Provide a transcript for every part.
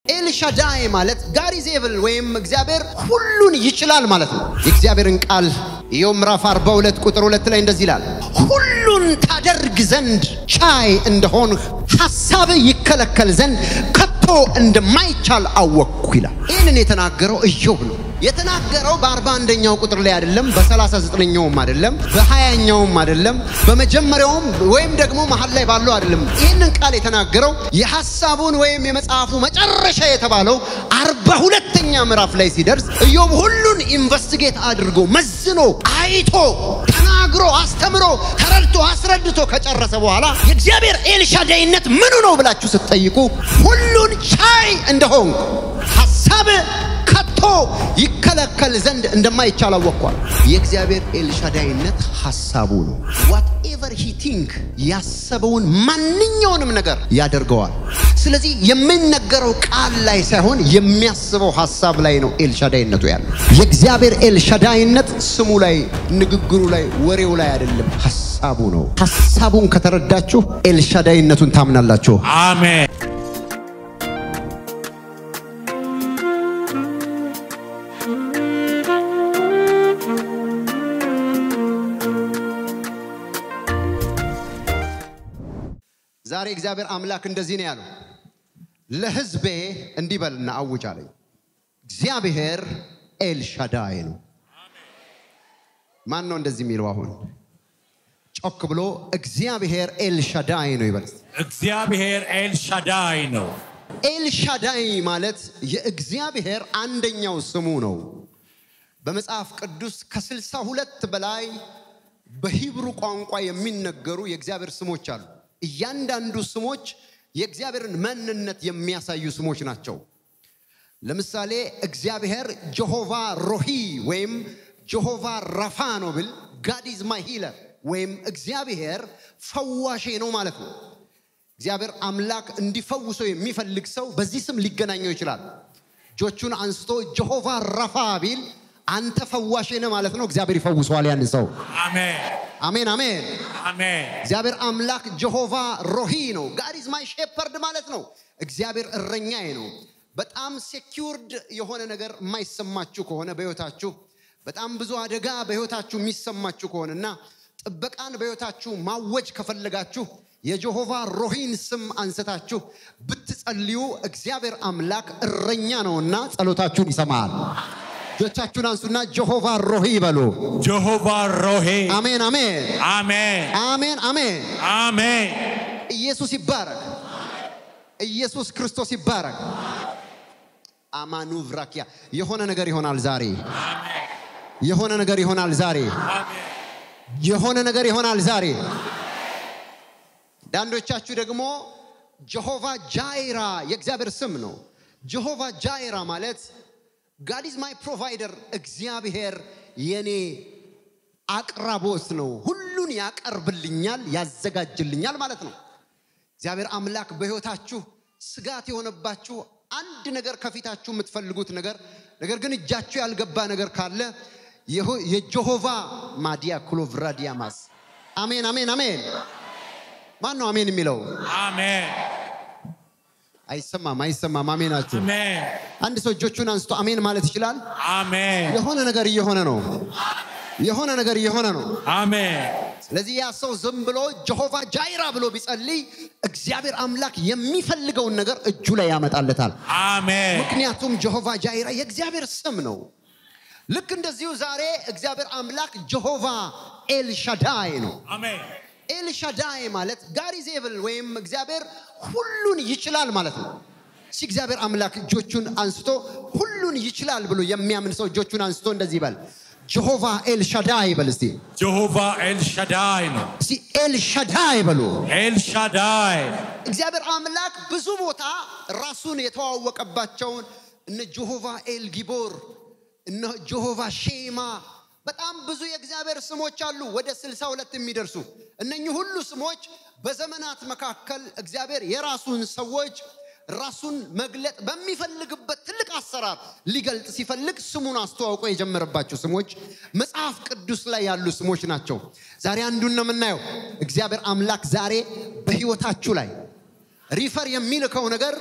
ኤልሻዳይ ማለት ጋድ ኢዝ ኤብል ወይም እግዚአብሔር ሁሉን ይችላል ማለት ነው። የእግዚአብሔርን ቃል ኢዮብ ምዕራፍ 42 ቁጥር 2 ላይ እንደዚህ ይላል፣ ሁሉን ታደርግ ዘንድ ቻይ እንደሆንህ ሐሳብህ ይከለከል ዘንድ ከቶ እንደማይቻል አወቅኩ ይላል። ይህንን የተናገረው ኢዮብ ነው። የተናገረው በአርባ አንደኛው ቁጥር ላይ አይደለም፣ በሰላሳ ዘጠነኛውም አይደለም፣ በሀያኛውም አይደለም፣ በመጀመሪያውም ወይም ደግሞ መሀል ላይ ባለው አይደለም። ይህንን ቃል የተናገረው የሐሳቡን ወይም የመጽሐፉ መጨረሻ የተባለው አርባ ሁለተኛ ምዕራፍ ላይ ሲደርስ ኢዮብ ሁሉን ኢንቨስቲጌት አድርጎ መዝኖ አይቶ ተናግሮ አስተምሮ ተረድቶ አስረድቶ ከጨረሰ በኋላ የእግዚአብሔር ኤልሻዳይነት ምኑ ነው ብላችሁ ስትጠይቁ ሁሉን ቻይ እንደሆንኩ ሐሳብ ከቶ ይከለከል ዘንድ እንደማይቻል አወቅኳል። የእግዚአብሔር ኤልሻዳይነት ሐሳቡ ነው። ዋትኤቨር ሂ ቲንክ ያሰበውን ማንኛውንም ነገር ያደርገዋል። ስለዚህ የሚነገረው ቃል ላይ ሳይሆን የሚያስበው ሐሳብ ላይ ነው ኤልሻዳይነቱ ያለው። የእግዚአብሔር ኤልሻዳይነት ስሙ ላይ፣ ንግግሩ ላይ፣ ወሬው ላይ አይደለም፣ ሐሳቡ ነው። ሐሳቡን ከተረዳችሁ ኤልሻዳይነቱን ታምናላችሁ። አሜን። ዛሬ እግዚአብሔር አምላክ እንደዚህ ነው ያለው፣ ለሕዝቤ እንዲህ በልና አውጅ አለኝ። እግዚአብሔር ኤልሻዳይ ነው። ማን ነው እንደዚህ የሚለው? አሁን ጮክ ብሎ እግዚአብሔር ኤልሻዳይ ነው ይበል። እግዚአብሔር ኤልሻዳይ ነው። ኤልሻዳይ ማለት የእግዚአብሔር አንደኛው ስሙ ነው። በመጽሐፍ ቅዱስ ከስልሳ ሁለት በላይ በሂብሩ ቋንቋ የሚነገሩ የእግዚአብሔር ስሞች አሉ። እያንዳንዱ ስሞች የእግዚአብሔርን ማንነት የሚያሳዩ ስሞች ናቸው። ለምሳሌ እግዚአብሔር ጀሆቫ ሮሂ ወይም ጀሆቫ ረፋ ነው ብል ጋድ ኢዝ ማይ ሂለር ወይም እግዚአብሔር ፈዋሼ ነው ማለት ነው። እግዚአብሔር አምላክ እንዲፈውሰው የሚፈልግ ሰው በዚህ ስም ሊገናኘው ይችላል። እጆቹን አንስቶ ጀሆቫ ረፋ ቢል አንተ ፈዋሼ ነህ ማለት ነው። እግዚአብሔር ይፈውሰዋል ያን ሰው። አሜን አሜን አሜን። አሜን እግዚአብሔር አምላክ ጀሆቫ ሮሂ ነው። ጋድ ኢዝ ማይ ሼፐርድ ማለት ነው። እግዚአብሔር እረኛዬ ነው። በጣም ሴኪውርድ የሆነ ነገር የማይሰማችሁ ከሆነ በሕይወታችሁ በጣም ብዙ አደጋ በሕይወታችሁ የሚሰማችሁ ከሆነና ጥበቃን በሕይወታችሁ ማወጅ ከፈለጋችሁ የጀሆቫ ሮሂን ስም አንስታችሁ ብትጸልዩ እግዚአብሔር አምላክ እረኛ ነውና ጸሎታችሁን ይሰማል። እጆቻችሁን አንሱና ጀሆቫ ሮሂ በሉ። ጀሆቫ ሮሄ አሜን አሜን አሜን አሜን አሜን። አሜን ኢየሱስ ይባረክ። ኢየሱስ ክርስቶስ ይባረክ። አማኑ ብራኪያ የሆነ ነገር ይሆናል ዛሬ። የሆነ ነገር ይሆናል ዛሬ። የሆነ ነገር ይሆናል ዛሬ። አንዳንዶቻችሁ ደግሞ ጀሆቫ ጃይራ የእግዚአብሔር ስም ነው። ጀሆቫ ጃይራ ማለት ጋድ ኢዝ ማይ ፕሮቫይደር፣ እግዚአብሔር የኔ አቅራቦት ነው። ሁሉን ያቀርብልኛል፣ ያዘጋጅልኛል ማለት ነው። እግዚአብሔር አምላክ በሕይወታችሁ ስጋት የሆነባችሁ አንድ ነገር ከፊታችሁ የምትፈልጉት ነገር ነገር ግን እጃችሁ ያልገባ ነገር ካለ የሆ- የጀሆቫ ማዲያ ክሎቭራዲያማስ አሜን አሜን አሜን። ማን ነው አሜን የሚለው? አሜን አይሰማም አይሰማም። አሜናችሁ። አሜን አንድ ሰው እጆቹን አንስቶ አሜን ማለት ይችላል። አሜን የሆነ ነገር እየሆነ ነው። የሆነ ነገር እየሆነ ነው። አሜን ስለዚህ ያ ሰው ዝም ብሎ ጀሆቫ ጃይራ ብሎ ቢጸልይ እግዚአብሔር አምላክ የሚፈልገውን ነገር እጁ ላይ ያመጣለታል። አሜን ምክንያቱም ጀሆቫ ጃይራ የእግዚአብሔር ስም ነው። ልክ እንደዚሁ ዛሬ እግዚአብሔር አምላክ ጀሆቫ ኤልሻዳይ ነው። አሜን ኤልሻዳይ ማለት ጋድ ኢዝ ኤብል ወይም እግዚአብሔር ሁሉን ይችላል ማለት ነው። እሺ እግዚአብሔር አምላክ እጆቹን አንስቶ ሁሉን ይችላል ብሎ የሚያምን ሰው እጆቹን አንስቶ እንደዚህ ይበል፣ ጀሆቫ ኤልሻዳይ በል እስቲ። ጀሆቫ ኤልሻዳይ ነው። እስቲ ኤልሻዳይ በሉ። ኤልሻዳይ እግዚአብሔር አምላክ ብዙ ቦታ ራሱን የተዋወቀባቸውን እነ ጀሆቫ ኤል ጊቦር እነ ጀሆቫ ሼማ በጣም ብዙ የእግዚአብሔር ስሞች አሉ፣ ወደ ስልሳ ሁለት የሚደርሱ እነኚህ ሁሉ ስሞች በዘመናት መካከል እግዚአብሔር የራሱን ሰዎች ራሱን መግለጥ በሚፈልግበት ትልቅ አሰራር ሊገልጥ ሲፈልግ ስሙን አስተዋውቆ የጀመረባቸው ስሞች መጽሐፍ ቅዱስ ላይ ያሉ ስሞች ናቸው። ዛሬ አንዱን ነው የምናየው። እግዚአብሔር አምላክ ዛሬ በሕይወታችሁ ላይ ሪፈር የሚልከው ነገር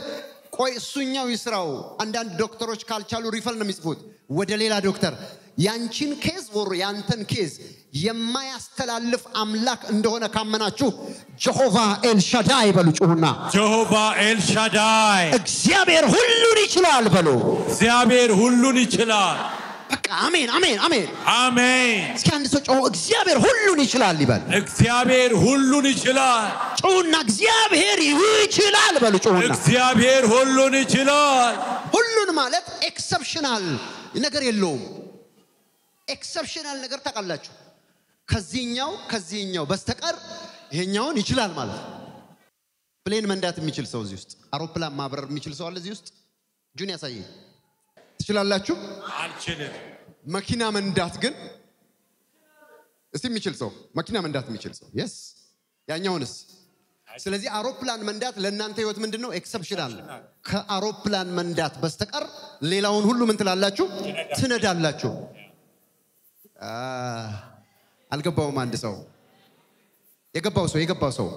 ቆይ እሱኛው ይስራው። አንዳንድ ዶክተሮች ካልቻሉ ሪፈል ነው የሚጽፉት ወደ ሌላ ዶክተር። ያንቺን ኬዝ ወር ያንተን ኬዝ የማያስተላልፍ አምላክ እንደሆነ ካመናችሁ ጀሆቫ ኤልሻዳይ በሉ ጩሁና፣ Jehovah El Shaddai. እግዚአብሔር ሁሉን ይችላል በሉ። እግዚአብሔር ሁሉን ይችላል። በቃ አሜን፣ አሜን፣ አሜን። አሜን። እስኪ አንድ ሰው ጮሆ እግዚአብሔር ሁሉን ይችላል ይበል። እግዚአብሔር ሁሉን ይችላል። ጩሁና እግዚአብሔር ይችላል በሉ። ጩሁና እግዚአብሔር ሁሉን ይችላል። ሁሉን ማለት ኤክሰፕሽናል ነገር የለውም። ኤክሰፕሽናል ነገር ታውቃላችሁ። ከዚህኛው ከዚህኛው በስተቀር ይሄኛውን ይችላል ማለት ነው። ፕሌን መንዳት የሚችል ሰው እዚህ ውስጥ፣ አውሮፕላን ማብረር የሚችል ሰው አለ እዚህ ውስጥ? እጁን ያሳየኝ። ትችላላችሁ? አልችልም። መኪና መንዳት ግን እስቲ የሚችል ሰው መኪና መንዳት የሚችል ሰው የስ ያኛውንስ? ስለዚህ አውሮፕላን መንዳት ለእናንተ ህይወት ምንድን ነው? ኤክሰፕሽናል። ከአውሮፕላን መንዳት በስተቀር ሌላውን ሁሉ ምን ትላላችሁ? ትነዳላችሁ። አ፣ አልገባውም። አንድ ሰው የገባው ሰው የገባው ሰው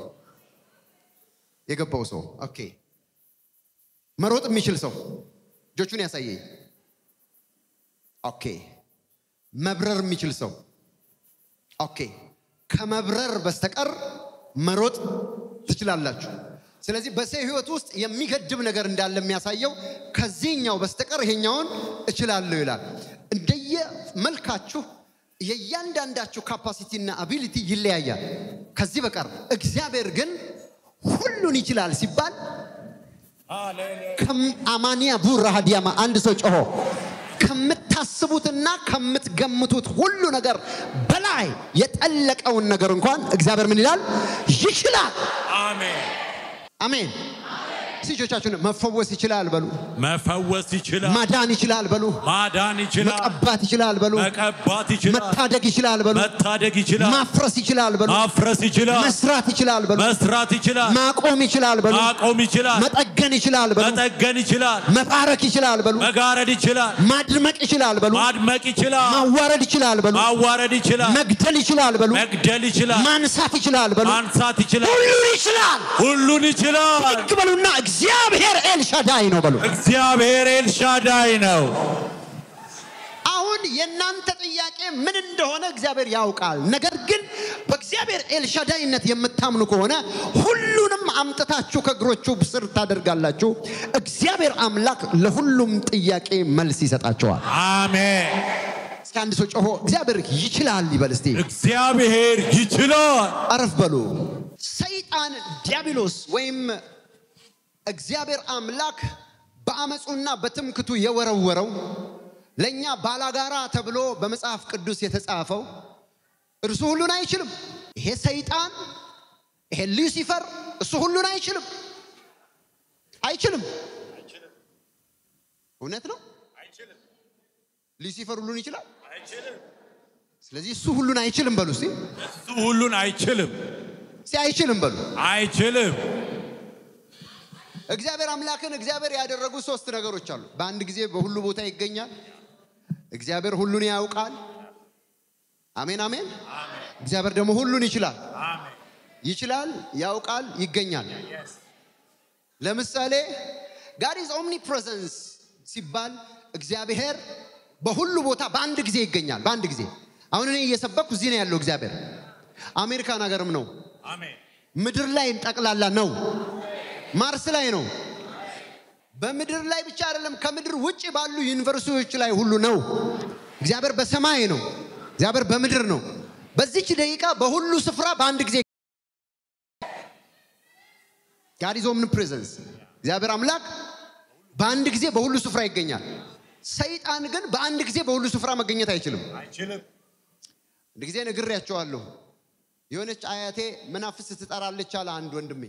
የገባው ሰው ኦኬ። መሮጥ የሚችል ሰው እጆቹን ያሳየኝ። ኦኬ። መብረር የሚችል ሰው ኦኬ። ከመብረር በስተቀር መሮጥ ትችላላችሁ። ስለዚህ በሰው ህይወት ውስጥ የሚገድብ ነገር እንዳለ የሚያሳየው ከዚህኛው በስተቀር ይሄኛውን እችላለሁ ይላል። እንደየ መልካችሁ የእያንዳንዳችሁ ካፓሲቲና አቢሊቲ ይለያያል። ከዚህ በቀር እግዚአብሔር ግን ሁሉን ይችላል ሲባል አማንያ ቡራ ሀዲያማ አንድ ሰው ጮሆ ከምታስቡትና ከምትገምቱት ሁሉ ነገር በላይ የጠለቀውን ነገር እንኳን እግዚአብሔር ምን ይላል? ይችላል። አሜን። አሜን። እጆቻችሁን መፈወስ ይችላል በሉ። መፈወስ ይችላል። ማዳን ይችላል በሉ። ማዳን ይችላል። መቀባት ይችላል በሉ። መቀባት ይችላል። መታደግ ይችላል በሉ። መታደግ ይችላል። ማፍረስ ይችላል በሉ። ማፍረስ ይችላል። መስራት ይችላል በሉ። መስራት ይችላል። ማቆም ይችላል በሉ። ማቆም ይችላል። መጠገን ይችላል በሉ። መጠገን ይችላል። መባረክ ይችላል በሉ። መጋረድ ይችላል። ማድመቅ ይችላል በሉ። ማድመቅ ይችላል። ማዋረድ ይችላል በሉ። ማዋረድ ይችላል። መግደል ይችላል በሉ። መግደል ይችላል። ማንሳት ይችላል በሉ። ማንሳት ይችላል። ሁሉን ይችላል። ሁሉን ይችላል። ብድግ በሉና እግዚአብሔር ኤልሻዳይ ነው በሉ። እግዚአብሔር ኤልሻዳይ ነው። አሁን የእናንተ ጥያቄ ምን እንደሆነ እግዚአብሔር ያውቃል። ነገር ግን በእግዚአብሔር ኤልሻዳይነት የምታምኑ ከሆነ ሁሉንም አምጥታችሁ ከእግሮቹ ስር ታደርጋላችሁ። እግዚአብሔር አምላክ ለሁሉም ጥያቄ መልስ ይሰጣቸዋል። አሜን። እስኪ አንድ ሰው ጮሆ እግዚአብሔር ይችላል ይበል እስቲ። እግዚአብሔር ይችላል። አረፍ በሉ። ሰይጣን ዲያብሎስ ወይም እግዚአብሔር አምላክ በአመፁና በትምክቱ የወረወረው ለእኛ ባላጋራ ተብሎ በመጽሐፍ ቅዱስ የተጻፈው እርሱ ሁሉን አይችልም። ይሄ ሰይጣን ይሄ ሉሲፈር እሱ ሁሉን አይችልም፣ አይችልም። እውነት ነው። ሉሲፈር ሁሉን ይችላል። ስለዚህ እሱ ሁሉን አይችልም በሉ እስቲ። እሱ ሁሉን አይችልም። እስቲ አይችልም በሉ። አይችልም። እግዚአብሔር አምላክን እግዚአብሔር ያደረጉ ሶስት ነገሮች አሉ። በአንድ ጊዜ በሁሉ ቦታ ይገኛል። እግዚአብሔር ሁሉን ያውቃል። አሜን አሜን። እግዚአብሔር ደግሞ ሁሉን ይችላል። ይችላል፣ ያውቃል፣ ይገኛል። ለምሳሌ ጋድ ኢዝ ኦምኒ ፕሬዘንስ ሲባል እግዚአብሔር በሁሉ ቦታ በአንድ ጊዜ ይገኛል። በአንድ ጊዜ አሁን እኔ እየሰበኩ እዚህ ነው ያለው እግዚአብሔር። አሜሪካን ሀገርም ነው፣ አሜን። ምድር ላይ ጠቅላላ ነው፣ ማርስ ላይ ነው። በምድር ላይ ብቻ አይደለም፣ ከምድር ውጭ ባሉ ዩኒቨርሲቲዎች ላይ ሁሉ ነው። እግዚአብሔር በሰማይ ነው፣ እግዚአብሔር በምድር ነው። በዚች ደቂቃ በሁሉ ስፍራ በአንድ ጊዜ ጋድ ኢዝ ኦምኒ ፕሬዘንስ እግዚአብሔር አምላክ በአንድ ጊዜ በሁሉ ስፍራ ይገኛል። ሰይጣን ግን በአንድ ጊዜ በሁሉ ስፍራ መገኘት አይችልም። አይችልም። አንድ ጊዜ ነግሬያቸዋለሁ። የሆነች አያቴ መናፍስት ትጠራለች አለ አንድ ወንድሜ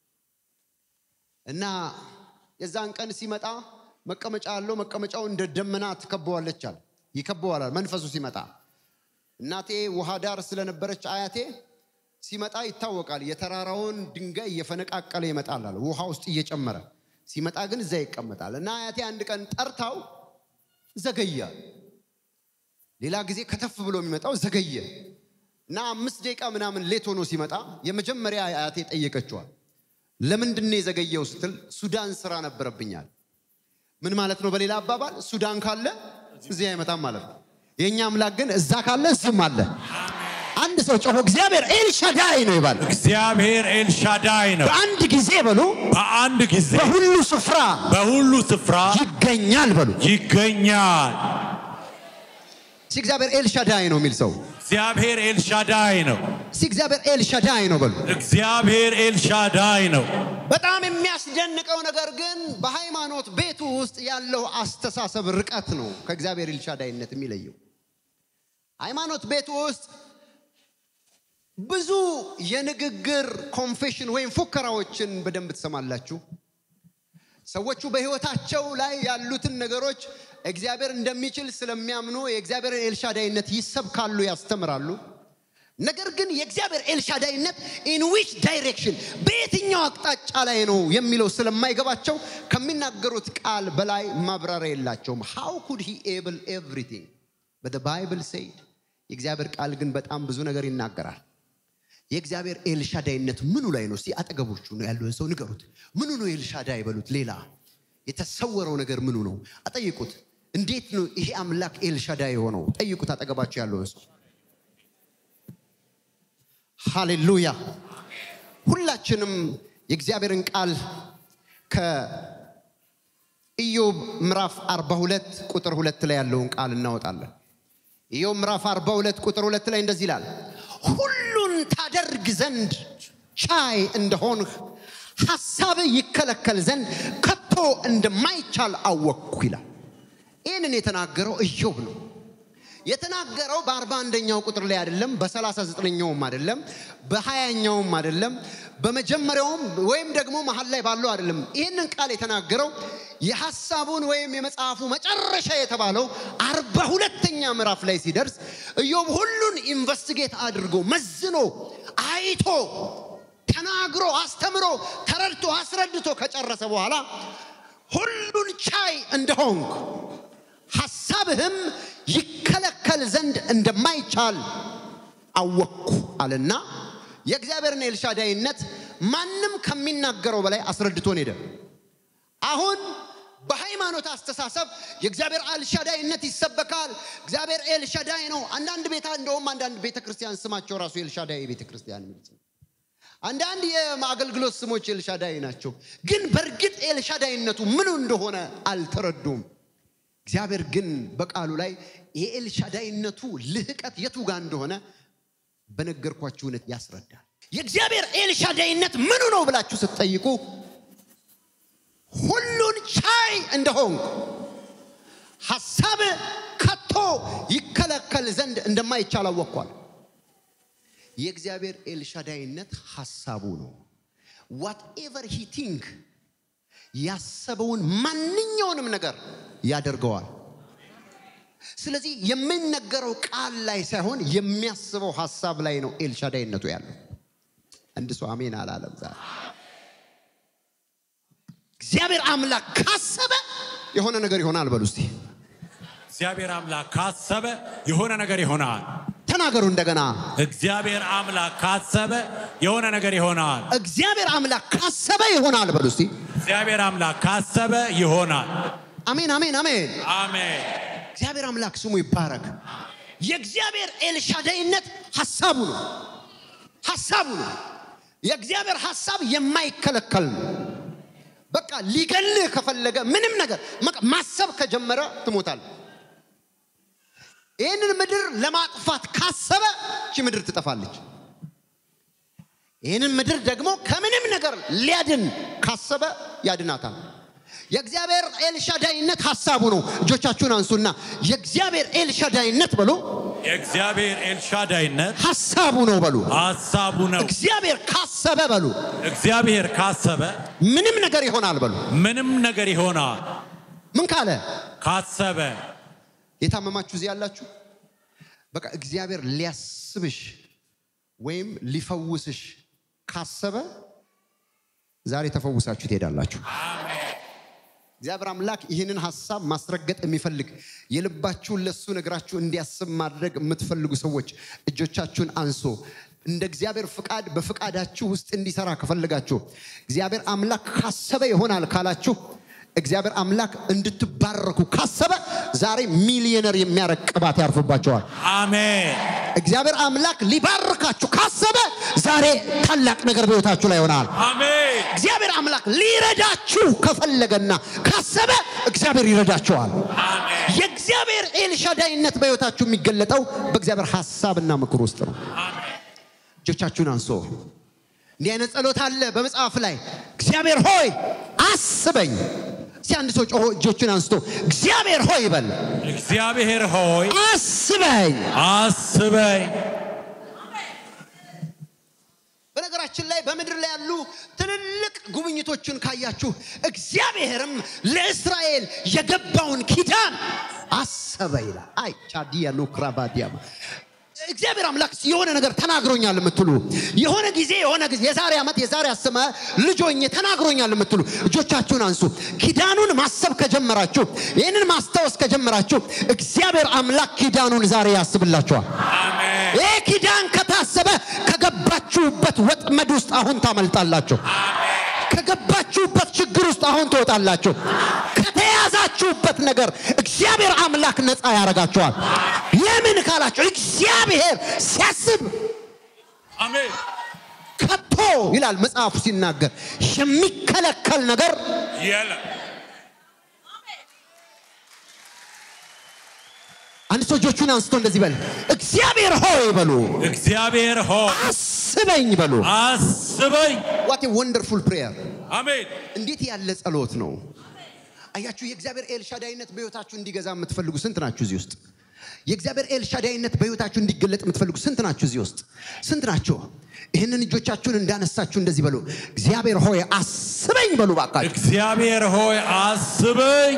እና የዛን ቀን ሲመጣ መቀመጫ አለው። መቀመጫው እንደ ደመና ትከበዋለች አለ ይከበዋል መንፈሱ ሲመጣ። እናቴ ውሃ ዳር ስለነበረች አያቴ ሲመጣ ይታወቃል። የተራራውን ድንጋይ እየፈነቃቀለ ይመጣል አለ ውሃ ውስጥ እየጨመረ ሲመጣ ግን እዛ ይቀመጣል። እና አያቴ አንድ ቀን ጠርታው ዘገየ። ሌላ ጊዜ ከተፍ ብሎ የሚመጣው ዘገየ እና አምስት ደቂቃ ምናምን ሌት ሆኖ ሲመጣ የመጀመሪያ አያቴ ጠየቀችዋል። ለምንድን ነው የዘገየው ስትል ሱዳን ስራ ነበረብኛል። ምን ማለት ነው? በሌላ አባባል ሱዳን ካለ እዚህ አይመጣም ማለት ነው። የእኛ አምላክ ግን እዛ ካለ እዚህም አለ። አንድ ሰው ጮሆ እግዚአብሔር ኤልሻዳይ ነው ይባል። እግዚአብሔር ኤልሻዳይ ነው። በአንድ ጊዜ በሉ በአንድ ጊዜ በሁሉ ስፍራ በሁሉ ስፍራ ይገኛል በሉ። ይገኛል። እስኪ እግዚአብሔር ኤልሻዳይ ነው የሚል ሰው እግዚአብሔር ኤልሻዳይ ነው። እስኪ እግዚአብሔር ኤልሻዳይ ነው በሉ። እግዚአብሔር ኤልሻዳይ ነው። በጣም የሚያስደንቀው ነገር ግን በሃይማኖት ቤቱ ውስጥ ያለው አስተሳሰብ ርቀት ነው ከእግዚአብሔር ኤልሻዳይነት የሚለየው። ሃይማኖት ቤቱ ውስጥ ብዙ የንግግር ኮንፌሽን ወይም ፉከራዎችን በደንብ ትሰማላችሁ። ሰዎቹ በህይወታቸው ላይ ያሉትን ነገሮች እግዚአብሔር እንደሚችል ስለሚያምኑ የእግዚአብሔርን ኤልሻዳይነት ይሰብካሉ፣ ያስተምራሉ። ነገር ግን የእግዚአብሔር ኤልሻዳይነት ኢን ዊች ዳይሬክሽን በየትኛው አቅጣጫ ላይ ነው የሚለው ስለማይገባቸው ከሚናገሩት ቃል በላይ ማብራሪያ የላቸውም። ሃው ኩድ ሂ ኤብል ኤቭሪቲንግ በት ባይብል ሴድ የእግዚአብሔር ቃል ግን በጣም ብዙ ነገር ይናገራል። የእግዚአብሔር ኤልሻዳይነት ምኑ ላይ ነው? እስቲ አጠገቦቹ ነው ያለውን ሰው ንገሩት። ምኑ ነው ኤልሻዳይ በሉት። ሌላ የተሰወረው ነገር ምኑ ነው? አጠይቁት። እንዴት ነው ይሄ አምላክ ኤልሻዳይ የሆነው? ጠይቁት አጠገባቸው ያለውን ሰው። ሃሌሉያ። ሁላችንም የእግዚአብሔርን ቃል ከኢዮብ ምዕራፍ 42 ቁጥር ሁለት ላይ ያለውን ቃል እናወጣለን። ኢዮብ ምዕራፍ 42 ቁጥር ሁለት ላይ እንደዚህ ይላል፣ ሁሉን ታደርግ ዘንድ ቻይ እንደሆንህ ሐሳብ ይከለከል ዘንድ ከቶ እንደማይቻል አወቅኩ ይላል። ይህንን የተናገረው ኢዮብ ነው። የተናገረው በአርባ አንደኛው ቁጥር ላይ አይደለም፣ በሰላሳ ዘጠነኛውም አይደለም፣ በሀያኛውም አይደለም፣ በመጀመሪያውም ወይም ደግሞ መሀል ላይ ባለው አይደለም። ይህንን ቃል የተናገረው የሐሳቡን ወይም የመጽሐፉ መጨረሻ የተባለው አርባ ሁለተኛ ምዕራፍ ላይ ሲደርስ ኢዮብ ሁሉን ኢንቨስቲጌት አድርጎ መዝኖ አይቶ ተናግሮ አስተምሮ ተረድቶ አስረድቶ ከጨረሰ በኋላ ሁሉን ቻይ እንደሆንኩ ሐሳብህም ይከለከል ዘንድ እንደማይቻል አወቅኩ አለና የእግዚአብሔርን ኤልሻዳይነት ማንም ከሚናገረው በላይ አስረድቶን ሄደ። አሁን በሃይማኖት አስተሳሰብ የእግዚአብሔር ኤልሻዳይነት ይሰበካል። እግዚአብሔር ኤልሻዳይ ነው። አንዳንድ ቤታ እንደውም አንዳንድ ቤተ ክርስቲያን ስማቸው ራሱ ኤልሻዳይ ቤተ ክርስቲያን የሚል ስም አንዳንድ የአገልግሎት ስሞች ኤልሻዳይ ናቸው። ግን በእርግጥ ኤልሻዳይነቱ ምኑ እንደሆነ አልተረዱም። እግዚአብሔር ግን በቃሉ ላይ የኤልሻዳይነቱ ልህቀት የቱ ጋር እንደሆነ በነገርኳችሁ እውነት ያስረዳል። የእግዚአብሔር ኤልሻዳይነት ምኑ ነው ብላችሁ ስትጠይቁ ሁሉን ቻይ እንደሆንኩ ሐሳብ ከቶ ይከለከል ዘንድ እንደማይቻል አወቅኳል። የእግዚአብሔር ኤልሻዳይነት ሐሳቡ ነው። ዋትኤቨር ሂ ቲንክ ያሰበውን ማንኛውንም ነገር ያደርገዋል። ስለዚህ የሚነገረው ቃል ላይ ሳይሆን የሚያስበው ሐሳብ ላይ ነው ኤልሻዳይነቱ ያለው። አንድ ሰው አሜን አላለም ዛሬ። እግዚአብሔር አምላክ ካሰበ የሆነ ነገር ይሆናል። በሉ እስቲ እግዚአብሔር አምላክ ካሰበ የሆነ ነገር ይሆናል። ተናገሩ እንደገና። እግዚአብሔር አምላክ ካሰበ የሆነ ነገር ይሆናል። እግዚአብሔር አምላክ ካሰበ ይሆናል። በሉ እስቲ እግዚአብሔር አምላክ ካሰበ ይሆናል። አሜን፣ አሜን፣ አሜን። አሜን። እግዚአብሔር አምላክ ስሙ ይባረክ። የእግዚአብሔር ኤልሻዳይነት ሐሳቡ ነው፣ ሐሳቡ ነው። የእግዚአብሔር ሐሳብ የማይከለከል ነው። በቃ ሊገልህ ከፈለገ ምንም ነገር በቃ ማሰብ ከጀመረ ትሞታል። ይህንን ምድር ለማጥፋት ካሰበ እቺ ምድር ትጠፋለች። ይህንን ምድር ደግሞ ከምንም ነገር ሊያድን ካሰበ ያድናታል። የእግዚአብሔር ኤልሻዳይነት ሐሳቡ ነው። እጆቻችሁን አንሱና የእግዚአብሔር ኤልሻዳይነት በሉ የእግዚአብሔር ኤልሻዳይነት ሐሳቡ ነው በሉ። ሀሳቡ ነው። እግዚአብሔር ካሰበ በሉ እግዚአብሔር ካሰበ ምንም ነገር ይሆናል በሉ። ምንም ነገር ይሆናል። ምን ካለ ካሰበ የታመማችሁ እዚህ ያላችሁ በቃ እግዚአብሔር ሊያስብሽ ወይም ሊፈውስሽ ካሰበ ዛሬ ተፈውሳችሁ ትሄዳላችሁ። እግዚአብሔር አምላክ ይህንን ሀሳብ ማስረገጥ የሚፈልግ የልባችሁን ለሱ ነግራችሁ እንዲያስብ ማድረግ የምትፈልጉ ሰዎች እጆቻችሁን አንሶ እንደ እግዚአብሔር ፍቃድ በፍቃዳችሁ ውስጥ እንዲሰራ ከፈለጋችሁ እግዚአብሔር አምላክ ካሰበ ይሆናል ካላችሁ እግዚአብሔር አምላክ እንድትባረኩ ካሰበ ዛሬ ሚሊዮነር የሚያረግ ቅባት ያርፍባቸዋል። አሜን እግዚአብሔር አምላክ ሊባርካችሁ ካሰበ ዛሬ ታላቅ ነገር በሕይወታችሁ ላይ ይሆናል። አሜን እግዚአብሔር አምላክ ሊረዳችሁ ከፈለገና ካሰበ እግዚአብሔር ይረዳችኋል። አሜን የእግዚአብሔር ኤልሻዳይነት በሕይወታችሁ የሚገለጠው በእግዚአብሔር ሐሳብና ምክር ውስጥ ነው። አሜን እጆቻችሁን አንሶ እንዲህ አይነት ጸሎት አለ በመጽሐፍ ላይ እግዚአብሔር ሆይ አስበኝ። እስቲ አንድ ሰው ጮሆ እጆቹን አንስቶ እግዚአብሔር ሆይ ይበል። እግዚአብሔር ሆይ አስበኝ። አስበኝ በነገራችን ላይ በምድር ላይ ያሉ ትልልቅ ጉብኝቶችን ካያችሁ እግዚአብሔርም ለእስራኤል የገባውን ኪዳን አሰበ ይላል። አይ ቻዲያ ኖክራባዲያማ እግዚአብሔር አምላክ የሆነ ነገር ተናግሮኛል የምትሉ የሆነ ጊዜ የሆነ ጊዜ የዛሬ ዓመት የዛሬ አስመ ልጆኝ ተናግሮኛል የምትሉ እጆቻችሁን አንሱ። ኪዳኑን ማሰብ ከጀመራችሁ ይህንን ማስታወስ ከጀመራችሁ እግዚአብሔር አምላክ ኪዳኑን ዛሬ ያስብላችኋል። አሜን ይህ ኪዳን ከታሰበ ከገባችሁበት ወጥመድ ውስጥ አሁን ታመልጣላችሁ። ከገባችሁበት ችግር ውስጥ አሁን ትወጣላችሁ። ከተያዛችሁበት ነገር እግዚአብሔር አምላክ ነፃ ያደርጋችኋል። ለምን ካላችሁ እግዚአብሔር ሲያስብ አሜን ከቶ ይላል መጽሐፉ ሲናገር የሚከለከል ነገር የለም አንድ ሰው እጆቹን አንስቶ እንደዚህ በል፣ እግዚአብሔር ሆይ በሉ፣ እግዚአብሔር ሆይ አስበኝ በሉ። አስበኝ ዋት ወንደርፉል ፕሬየር አሜን እንዴት ያለ ጸሎት ነው! አያችሁ፣ የእግዚአብሔር ኤልሻዳይነት በሕይወታችሁ እንዲገዛ የምትፈልጉ ስንት ናችሁ እዚህ ውስጥ? የእግዚአብሔር ኤልሻዳይነት በሕይወታችሁ እንዲገለጥ የምትፈልጉ ስንት ናችሁ እዚህ ውስጥ? ስንት ናችሁ? ይህንን እጆቻችሁን እንዳነሳችሁ እንደዚህ በሉ፣ እግዚአብሔር ሆይ አስበኝ በሉ ባካችሁ። እግዚአብሔር ሆይ አስበኝ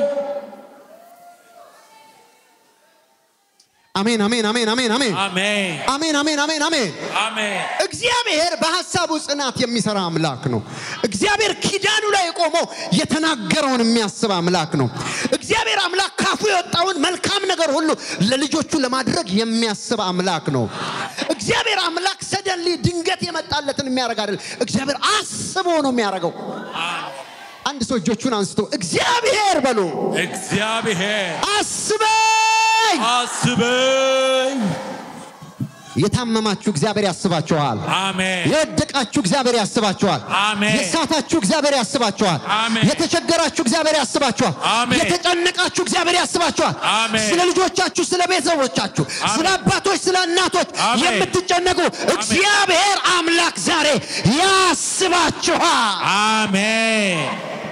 አሜን፣ አሜን፣ አሜን፣ አሜን፣ አሜን፣ አሜን አሜን፣ አሜን፣ አሜን፣ አሜን። አሜን እግዚአብሔር በሐሳቡ ጽናት የሚሰራ አምላክ ነው። እግዚአብሔር ኪዳኑ ላይ ቆሞ የተናገረውን የሚያስብ አምላክ ነው። እግዚአብሔር አምላክ ካፉ የወጣውን መልካም ነገር ሁሉ ለልጆቹ ለማድረግ የሚያስብ አምላክ ነው። እግዚአብሔር አምላክ ሰደንሊ ድንገት የመጣለትን የሚያደርግ አይደለም። እግዚአብሔር አስቦ ነው የሚያደርገው። አንድ ሰው እጆቹን አንስቶ እግዚአብሔር በሉ እግዚአብሔር አስበኝ። አስበኝ የታመማችሁ እግዚአብሔር ያስባችኋል። አሜን የወደቃችሁ እግዚአብሔር ያስባችኋል። አሜን። የሳታችሁ እግዚአብሔር ያስባችኋል። አሜን። የተቸገራችሁ እግዚአብሔር ያስባችኋል። አሜን። የተጨነቃችሁ እግዚአብሔር ያስባችኋል። አሜን። ስለ ልጆቻችሁ፣ ስለ ቤተሰቦቻችሁ፣ አሜን። ስለ አባቶች፣ ስለ እናቶች አሜን። የምትጨነቁ እግዚአብሔር አምላክ ዛሬ ያስባችኋል። አሜን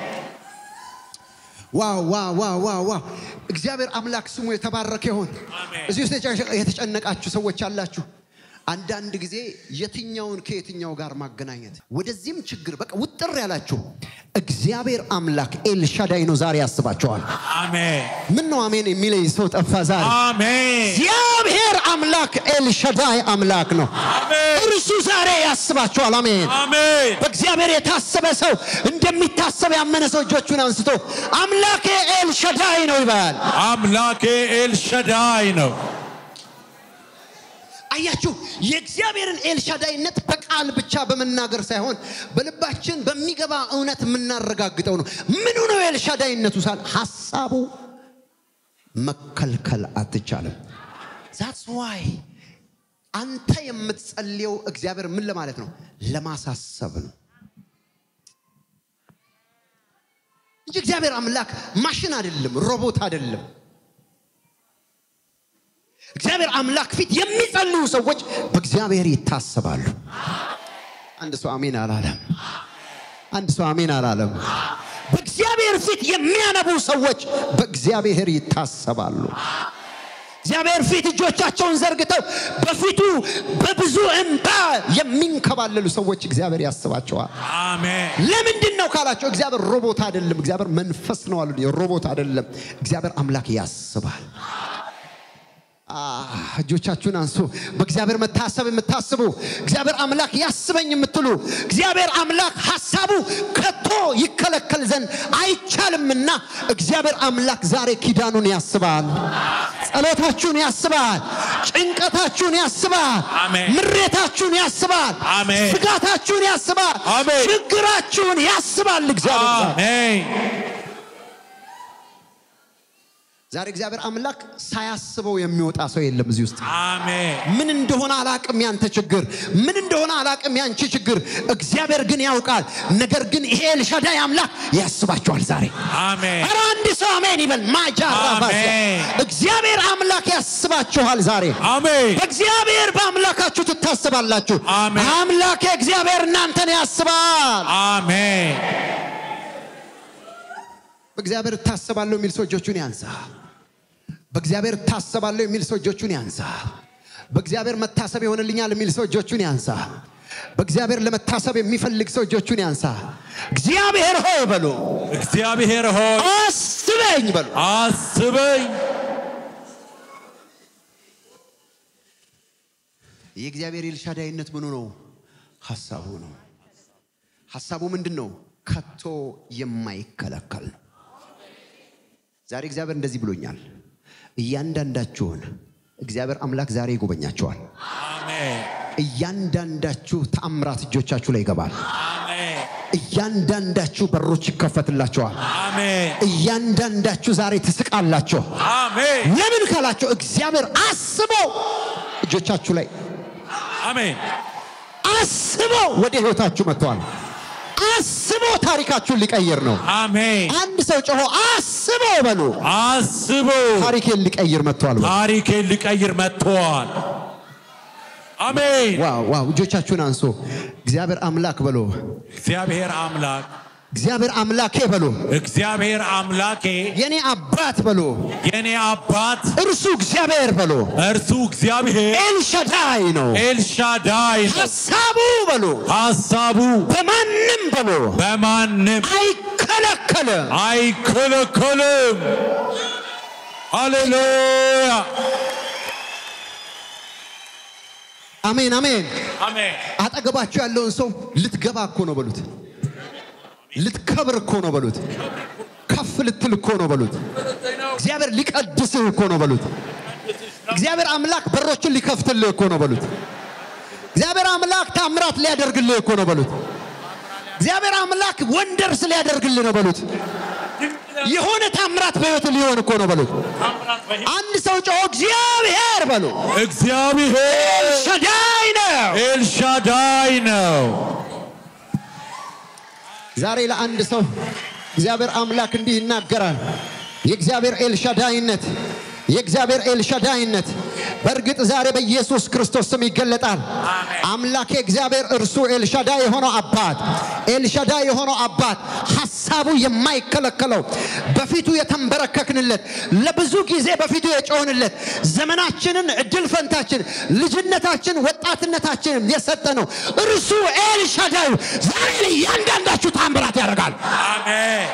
ዋው ዋው ዋው ዋው ዋው! እግዚአብሔር አምላክ ስሙ የተባረከ ይሁን። አሜን። እዚህ ውስጥ የጨ- የተጨነቃችሁ ሰዎች አላችሁ። አንዳንድ ጊዜ የትኛውን ከየትኛው ጋር ማገናኘት ወደዚህም ችግር በቃ ውጥር ያላችሁ እግዚአብሔር አምላክ ኤልሻዳይ ነው ዛሬ ያስባችኋል። አሜን ምን ነው አሜን የሚለኝ ሰው ጠፋ ዛሬ። አሜን እግዚአብሔር አምላክ ኤልሻዳይ አምላክ ነው። አሜን እርሱ ዛሬ ያስባችኋል። አሜን። አሜን በእግዚአብሔር የታሰበ ሰው እንደሚታሰብ ያመነ ሰው እጆቹን አንስቶ አምላኬ ኤልሻዳይ ነው ይባል። አምላኬ ኤልሸዳይ ነው አያችሁ፣ የእግዚአብሔርን ኤልሻዳይነት በቃል ብቻ በመናገር ሳይሆን በልባችን በሚገባ እውነት የምናረጋግጠው ነው። ምኑ ነው ኤልሻዳይነቱ ሳል ሀሳቡ መከልከል አትቻልም። ዛትስ ዋይ አንተ የምትጸልየው እግዚአብሔር ምን ለማለት ነው? ለማሳሰብ ነው እንጂ እግዚአብሔር አምላክ ማሽን አይደለም፣ ሮቦት አይደለም። እግዚአብሔር አምላክ ፊት የሚጸልዩ ሰዎች በእግዚአብሔር ይታሰባሉ። አንድ ሰው አሜን አላለም። አንድ ሰው አሜን አላለም። በእግዚአብሔር ፊት የሚያነቡ ሰዎች በእግዚአብሔር ይታሰባሉ። እግዚአብሔር ፊት እጆቻቸውን ዘርግተው በፊቱ በብዙ እንባ የሚንከባለሉ ሰዎች እግዚአብሔር ያስባቸዋል። አሜን ለምንድን ነው ካላቸው፣ እግዚአብሔር ሮቦት አይደለም፣ እግዚአብሔር መንፈስ ነው አሉ። ሮቦት አይደለም፣ እግዚአብሔር አምላክ ያስባል። አ፣ እጆቻችሁን አንሱ። በእግዚአብሔር መታሰብ የምታስቡ እግዚአብሔር አምላክ ያስበኝ የምትሉ እግዚአብሔር አምላክ ሀሳቡ ከቶ ይከለከል ዘንድ አይቻልምና እግዚአብሔር አምላክ ዛሬ ኪዳኑን ያስባል፣ ጸሎታችሁን ያስባል፣ ጭንቀታችሁን ያስባል። አሜን። ምሬታችሁን ያስባል። አሜን። ስጋታችሁን ያስባል። አሜን። ችግራችሁን ያስባል እግዚአብሔር ዛሬ። አሜን ዛሬ እግዚአብሔር አምላክ ሳያስበው የሚወጣ ሰው የለም እዚህ ውስጥ። አሜን ምን እንደሆነ አላቅም ያንተ ችግር፣ ምን እንደሆነ አላቅም ያንቺ ችግር። እግዚአብሔር ግን ያውቃል። ነገር ግን ይሄ ኤልሻዳይ አምላክ ያስባችኋል ዛሬ። አሜን ኧረ አንድ ሰው አሜን ይበል። ማጃራባስ አሜን። እግዚአብሔር አምላክ ያስባችኋል ዛሬ። አሜን በእግዚአብሔር በአምላካችሁ ትታስባላችሁ። አሜን። አምላክ እግዚአብሔር እናንተን ያስባል። አሜን በእግዚአብሔር እታሰባለሁ የሚል ሰው እጆቹን ያንሳ። በእግዚአብሔር እታሰባለሁ የሚል ሰው እጆቹን ያንሳ። በእግዚአብሔር መታሰብ ይሆንልኛል የሚል ሰው እጆቹን ያንሳ። በእግዚአብሔር ለመታሰብ የሚፈልግ ሰው እጆቹን ያንሳ። እግዚአብሔር ሆይ በሉ፣ እግዚአብሔር ሆይ አስበኝ በሉ። አስበኝ የእግዚአብሔር ኤልሻዳይነት ምኑ ነው? ሐሳቡ ነው። ሐሳቡ ምንድን ነው? ከቶ የማይከለከል ነው። ዛሬ እግዚአብሔር እንደዚህ ብሎኛል። እያንዳንዳችሁን እግዚአብሔር አምላክ ዛሬ ይጎበኛችኋል። አሜን እያንዳንዳችሁ ተአምራት እጆቻችሁ ላይ ይገባል። አሜን እያንዳንዳችሁ በሮች ይከፈትላችኋል። አሜን እያንዳንዳችሁ ዛሬ ትስቃላችሁ። አሜን ለምን ካላችሁ እግዚአብሔር አስቦ እጆቻችሁ ላይ አሜን አስቦ ወደ ህይወታችሁ መጥተዋል። አስቦ ታሪካችሁን ሊቀይር ነው። አሜን አንድ ሰው ጮሆ አስቦ በሉ አስቦ ታሪኬን ሊቀይር መጥተዋል። በሉ። ታሪኬን ሊቀይር መጥተዋል። አሜን ዋው ዋው! እጆቻችሁን አንሶ እግዚአብሔር አምላክ በሎ እግዚአብሔር አምላክ እግዚአብሔር አምላኬ በሎ እግዚአብሔር አምላኬ የኔ አባት በሎ የኔ አባት እርሱ እግዚአብሔር በሎ እርሱ እግዚአብሔር ኤልሻዳይ ነው። ኤልሻዳይ ነው። ሀሳቡ በሎ ሐሳቡ በማንም በሎ በማንም አይከለከልም። አይከለከልም። ሃሌሉያ አሜን አሜን። አሜን አጠገባችሁ ያለውን ሰው ልትገባ እኮ ነው በሉት። ልትከብር እኮ ነው በሉት። ከፍ ልትል እኮ ነው በሉት። እግዚአብሔር ሊቀድስህ እኮ ነው በሉት። እግዚአብሔር አምላክ በሮችን ሊከፍትልህ እኮ ነው በሉት። እግዚአብሔር አምላክ ታምራት ሊያደርግልህ እኮ ነው በሉት። እግዚአብሔር አምላክ ወንደርስ ሊያደርግልህ ነው በሉት። የሆነ ታምራት በሕይወት ሊሆን እኮ ነው በሉት። አንድ ሰው ጮሆ እግዚአብሔር በሉ እግዚአብሔር ሸዳይ ነው። ኤልሻዳይ ነው። ዛሬ ለአንድ ሰው እግዚአብሔር አምላክ እንዲህ ይናገራል። የእግዚአብሔር ኤልሻዳይነት የእግዚአብሔር ኤልሻዳይነት በእርግጥ ዛሬ በኢየሱስ ክርስቶስ ስም ይገለጣል። አምላኬ እግዚአብሔር እርሱ ኤልሻዳይ የሆነው አባት ኤልሻዳይ የሆነው አባት ሐሳቡ የማይከለከለው በፊቱ የተንበረከክንለት ለብዙ ጊዜ በፊቱ የጮህንለት ዘመናችንን፣ እድል ፈንታችን፣ ልጅነታችን፣ ወጣትነታችንን የሰጠ ነው እርሱ ኤልሻዳዩ ዛሬ እያንዳንዳችሁ ታምራት ያደርጋል። አሜን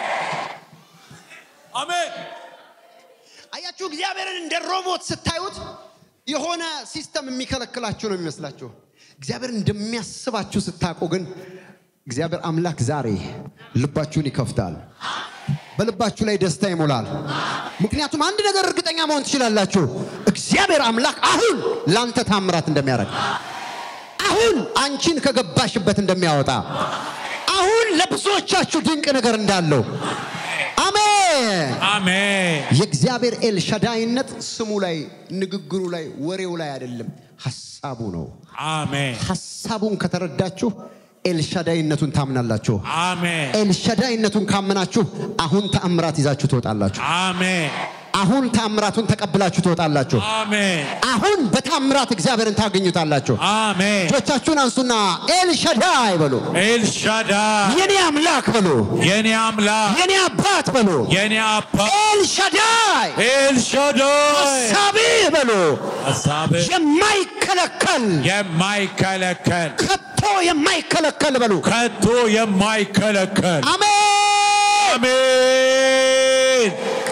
አሜን አያችሁ፣ እግዚአብሔርን እንደ ሮቦት ስታዩት የሆነ ሲስተም የሚከለክላችሁ ነው የሚመስላችሁ። እግዚአብሔር እንደሚያስባችሁ ስታውቁ ግን እግዚአብሔር አምላክ ዛሬ ልባችሁን ይከፍታል። በልባችሁ ላይ ደስታ ይሞላል። ምክንያቱም አንድ ነገር እርግጠኛ መሆን ትችላላችሁ። እግዚአብሔር አምላክ አሁን ላንተ ታምራት እንደሚያደርግ፣ አሁን አንቺን ከገባሽበት እንደሚያወጣ፣ አሁን ለብዙዎቻችሁ ድንቅ ነገር እንዳለው አሜን። አሜን የእግዚአብሔር ኤልሻዳይነት ስሙ ላይ፣ ንግግሩ ላይ፣ ወሬው ላይ አይደለም፣ ሐሳቡ ነው። አሜን ሐሳቡን ከተረዳችሁ ኤልሻዳይነቱን ታምናላችሁ። አሜን ኤልሻዳይነቱን ካመናችሁ አሁን ተአምራት ይዛችሁ ትወጣላችሁ። አሜን አሁን ተአምራቱን ተቀብላችሁ ትወጣላችሁ። አሜን አሁን በታምራት እግዚአብሔርን ታገኙታላችሁ። አሜን እጆቻችሁን አንሱና ኤልሻዳይ በሉ፣ ኤልሻዳይ የኔ አምላክ በሉ፣ የኔ አምላክ የኔ አባት በሉ፣ የኔ አባት ኤልሻዳይ ኤልሻዳይ ሳቢ በሉ፣ ሀሳብ የማይከለከል የማይከለከል ከቶ የማይከለከል በሉ። ከቶ የማይከለከል አሜን። አሜን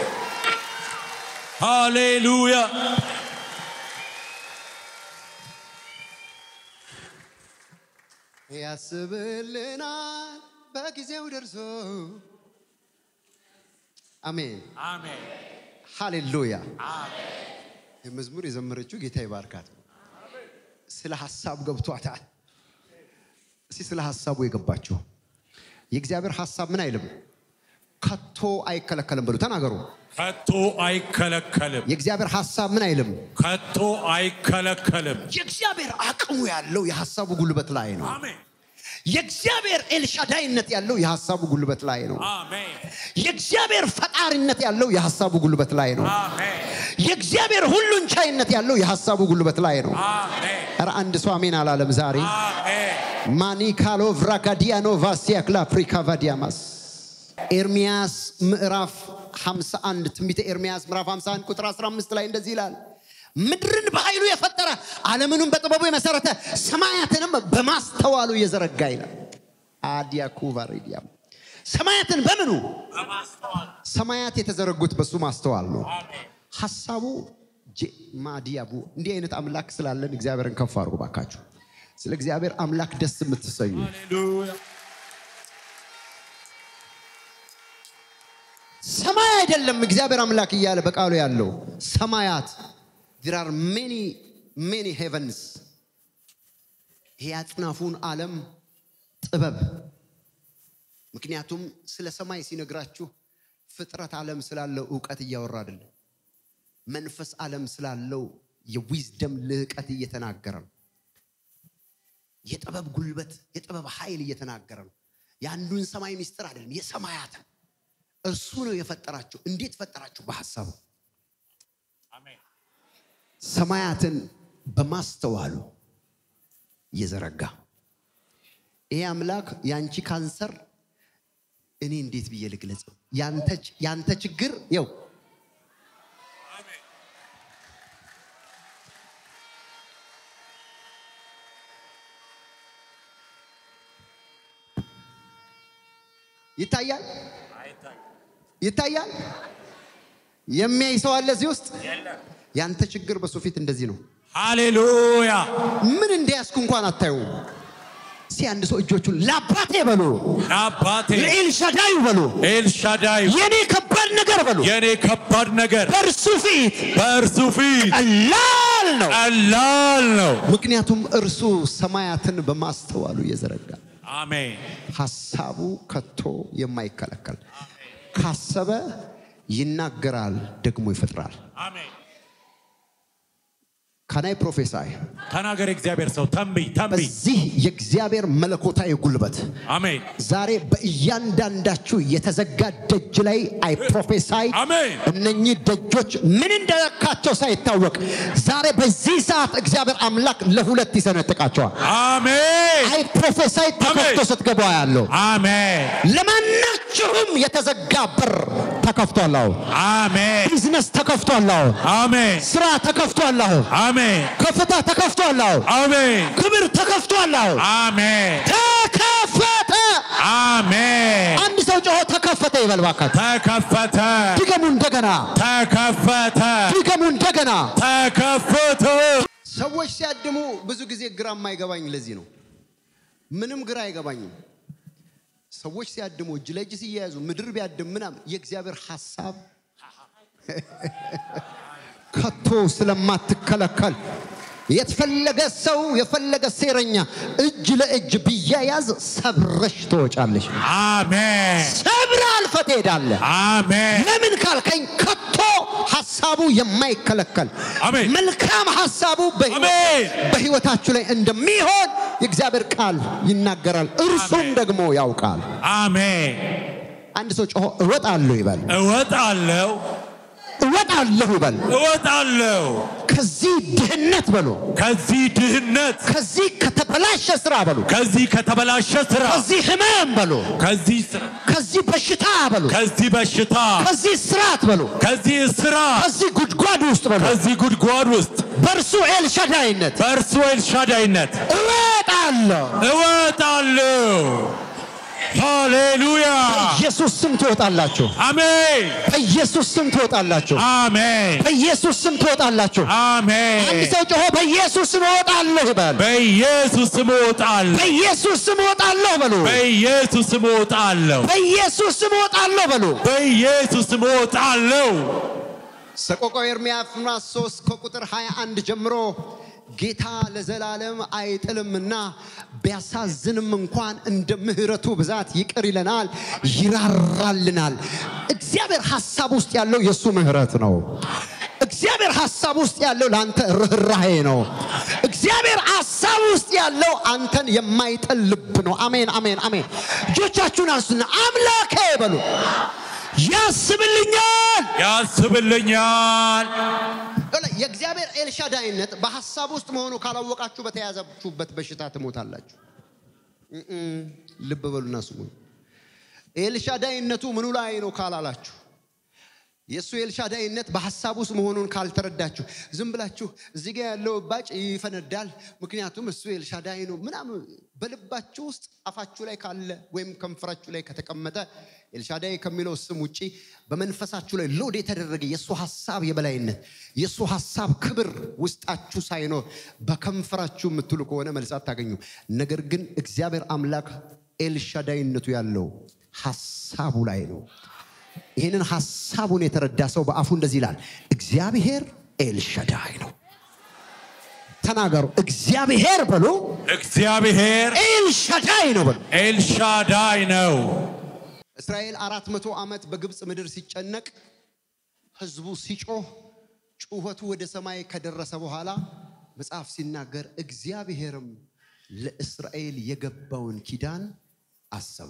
ሃሌሉያ ያስብልናል በጊዜው ደርሶ። አሜን አሜን ሃሌሉያ። መዝሙር የዘመረችው ጌታ ይባርካት። ስለ ሀሳብ ገብቷታል። እስቲ ስለ ሀሳቡ የገባችሁ የእግዚአብሔር ሀሳብ ምን አይልም፣ ከቶ አይከለከልም ብሉ ተናገሩ። ከቶ አይከለከልም። የእግዚአብሔር ሀሳብ ምን አይልም። ከቶ አይከለከልም። የእግዚአብሔር አቅሙ ያለው የሀሳቡ ጉልበት ላይ ነው። አሜን የእግዚአብሔር ኤልሻዳይነት ያለው የሀሳቡ ጉልበት ላይ ነው። አሜን የእግዚአብሔር ፈጣሪነት ያለው የሀሳቡ ጉልበት ላይ ነው። አሜን የእግዚአብሔር ሁሉን ቻይነት ያለው የሀሳቡ ጉልበት ላይ ነው። አሜን ኧረ አንድ ሰው አሜን አላለም ዛሬ። አሜን ማኒካሎ ቭራጋዲያኖ ቫሲያክላ አፍሪካ ቫዲያማስ ኤርሚያስ ምዕራፍ 51 ትንቢተ ኤርሚያስ ምዕራፍ 51 ቁጥር 15 ላይ እንደዚህ ይላል ምድርን በኃይሉ የፈጠረ ዓለምንም በጥበቡ የመሰረተ ሰማያትንም በማስተዋሉ የዘረጋ ይላል አዲያኩ ቫሬዲያም ሰማያትን በምኑ በማስተዋል ሰማያት የተዘረጉት በሱ ማስተዋል ነው አሜን ሀሳቡ ጄ- ማዲያቡ እንዲህ አይነት አምላክ ስላለን እግዚአብሔርን ከፍ አድርጉ ባካችሁ ስለ እግዚአብሔር አምላክ ደስ የምትሰኙ ሃሌሉያ ሰማይ አይደለም እግዚአብሔር አምላክ እያለ በቃሉ ያለው ሰማያት there are many many heavens ይሄ አጽናፉን ዓለም ጥበብ ምክንያቱም ስለ ሰማይ ሲነግራችሁ ፍጥረት ዓለም ስላለው እውቀት እያወራ አይደለም መንፈስ ዓለም ስላለው የዊዝደም ልህቀት እየተናገረ ነው የጥበብ ጉልበት የጥበብ ኃይል እየተናገረ ነው የአንዱን ሰማይ ሚስጥር አይደለም የሰማያትን እርሱ ነው የፈጠራቸው እንዴት ፈጠራቸው በሐሳቡ አሜን ሰማያትን በማስተዋሉ የዘረጋ ይሄ አምላክ የአንቺ ካንሰር እኔ እንዴት ብዬ ልግለጸው ያንተ- ያንተ ችግር የው አሜን ይታያል አይታይ ይታያል የሚያይ ሰው አለ እዚህ ውስጥ የለም ያንተ ችግር በሱ ፊት እንደዚህ ነው ሃሌሉያ ምን እንደያዝኩ እንኳን አታዩም እስቲ አንድ ሰው እጆቹን ለአባቴ በሉ አባቴ ለኤልሻዳዩ በሉ ኤልሻዳይ የኔ ከባድ ነገር በሉ የኔ ከባድ ነገር በእርሱ ፊት በእርሱ ፊት ቀላል ነው ቀላል ነው ምክንያቱም እርሱ ሰማያትን በማስተዋሉ የዘረጋ አሜን ሀሳቡ ከቶ የማይከለከል ካሰበ ይናገራል ደግሞ ይፈጥራል አሜን ከናይ ፕሮፌሳይ ተናገር እግዚአብሔር ሰው ተንብይ ተንብይ በዚህ የእግዚአብሔር መለኮታዊ ጉልበት አሜን ዛሬ በእያንዳንዳችሁ የተዘጋ ደጅ ላይ አይ ፕሮፌሳይ አሜን እነኚህ ደጆች ምን እንደነካቸው ሳይታወቅ ዛሬ በዚህ ሰዓት እግዚአብሔር አምላክ ለሁለት ይሰነጥቃቸዋል አሜን አይ ፕሮፌሳይ ተከፍቶ አሜን። ስትገባ ያለው አሜን ለማናችሁም የተዘጋ በር ተከፍቷል አሁን አሜን ቢዝነስ ተከፍቷል አሁን አሜን ስራ ተከፍቷል አሁን አሜን ከፍታ ተከፍቷል አሁን አሜን ክብር ተከፍቷል አሁን አሜን ተከፈተ አሜን አንድ ሰው ጮሆ ተከፈተ ይበል እባካችሁ ተከፈተ ድገሙ እንደገና ተከፈተ ድገሙ እንደገና ተከፈተ ሰዎች ሲያድሙ ብዙ ጊዜ ግራ የማይገባኝ ለዚህ ነው ምንም ግራ አይገባኝም ሰዎች ሲያድሙ እጅ ለእጅ ሲያያዙ ምድር ቢያድም ምናምን የእግዚአብሔር ሀሳብ ከቶ ስለማትከለከል የተፈለገ ሰው የፈለገ ሴረኛ እጅ ለእጅ ቢያያዝ ሰብረሽ ትወጫለሽ አሜን ሰብረ አልፈ ትሄዳለህ አሜን ለምን ካልከኝ ከቶ ሀሳቡ የማይከለከል አሜን። መልካም ሀሳቡ በሕይወት- አሜን። በህይወታችሁ ላይ እንደሚሆን የእግዚአብሔር ቃል ይናገራል እርሱም አሜን። ደግሞ ያውቃል አሜን አንድ ሰው ጮሆ እወጣለሁ ይበል እወጣለሁ እወጣለሁ ይበል እወጣለሁ ከዚህ ድህነት በሉ ከዚህ ድህነት ከዚህ ከተበላሸ ስራ በሉ ከዚህ ከተበላሸ ስራ ከዚህ ህመም በሉ ከዚህ ስራ ከዚህ በሽታ በሉ ከዚህ በሽታ ከዚህ ስርዓት በሉ ከዚህ ስራ ከዚህ ጉድጓድ ውስጥ በሉ ከዚህ ጉድጓድ ውስጥ በእርሱ ኤልሻዳይነት በእርሱ ኤልሻዳይነት እወጣለሁ እወጣለሁ ሃሌሉያ በኢየሱስ ስም ትወጣላችሁ አሜን በኢየሱስ ስም ትወጣላችሁ አሜን በኢየሱስ ስም ትወጣላችሁ አንድ አሜን ሰው ጮሆ በኢየሱስ ስም እወጣለሁ ይበል በኢየሱስ ስም እወጣለሁ በኢየሱስ ስም እወጣለሁ በሉ በኢየሱስ ስም እወጣለሁ በኢየሱስ ስም እወጣለሁ በሉ በኢየሱስ ስም እወጣለሁ ሰቆቃወ ኤርምያስ ምዕራፍ 3 ከቁጥር 21 ጀምሮ ጌታ ለዘላለም አይጥልምና ቢያሳዝንም እንኳን እንደ ምሕረቱ ብዛት ይቅር ይለናል፣ ይራራልናል። እግዚአብሔር ሐሳብ ውስጥ ያለው የእሱ ምሕረት ነው። እግዚአብሔር ሐሳብ ውስጥ ያለው ለአንተ ርኅራሄ ነው። እግዚአብሔር ሐሳብ ውስጥ ያለው አንተን የማይጥል ልብ ነው። አሜን፣ አሜን፣ አሜን። እጆቻችሁን አንሱና አምላኬ በሉ ያስብልኛል። ያስብልኛል። የእግዚአብሔር ኤልሻዳይነት በሐሳብ ውስጥ መሆኑ ካላወቃችሁ በተያዛችሁበት በሽታ ትሞታላችሁ። እም፣ ልብ በሉና ስሙ። ኤልሻዳይነቱ ምኑ ላይ ነው ካላላችሁ የእሱ ኤልሻዳይነት በሐሳብ ውስጥ መሆኑን ካልተረዳችሁ ዝም ብላችሁ እዚህ ጋር ያለው እባጭ ይፈነዳል፣ ምክንያቱም እሱ ኤልሻዳይ ነው ምናምን በልባችሁ ውስጥ አፋችሁ ላይ ካለ ወይም ከንፈራችሁ ላይ ከተቀመጠ ኤልሻዳይ ከሚለው ስም ውጪ በመንፈሳችሁ ላይ ሎድ የተደረገ የእሱ ሐሳብ የበላይነት የእሱ ሐሳብ ክብር ውስጣችሁ ሳይኖር በከንፈራችሁ የምትሉ ከሆነ መልስ አታገኙ። ነገር ግን እግዚአብሔር አምላክ ኤልሻዳይነቱ ያለው ሐሳቡ ላይ ነው። ይህንን ሐሳቡን የተረዳ ሰው በአፉ እንደዚህ ይላል፣ እግዚአብሔር ኤልሻዳይ ነው። ተናገሩ። እግዚአብሔር በሉ እግዚአብሔር ኤልሻዳይ ነው በሉ። ኤልሻዳይ ነው። እስራኤል አራት መቶ ዓመት በግብፅ ምድር ሲጨነቅ ህዝቡ ሲጮህ ጩኸቱ ወደ ሰማይ ከደረሰ በኋላ መጽሐፍ ሲናገር እግዚአብሔርም ለእስራኤል የገባውን ኪዳን አሰበ።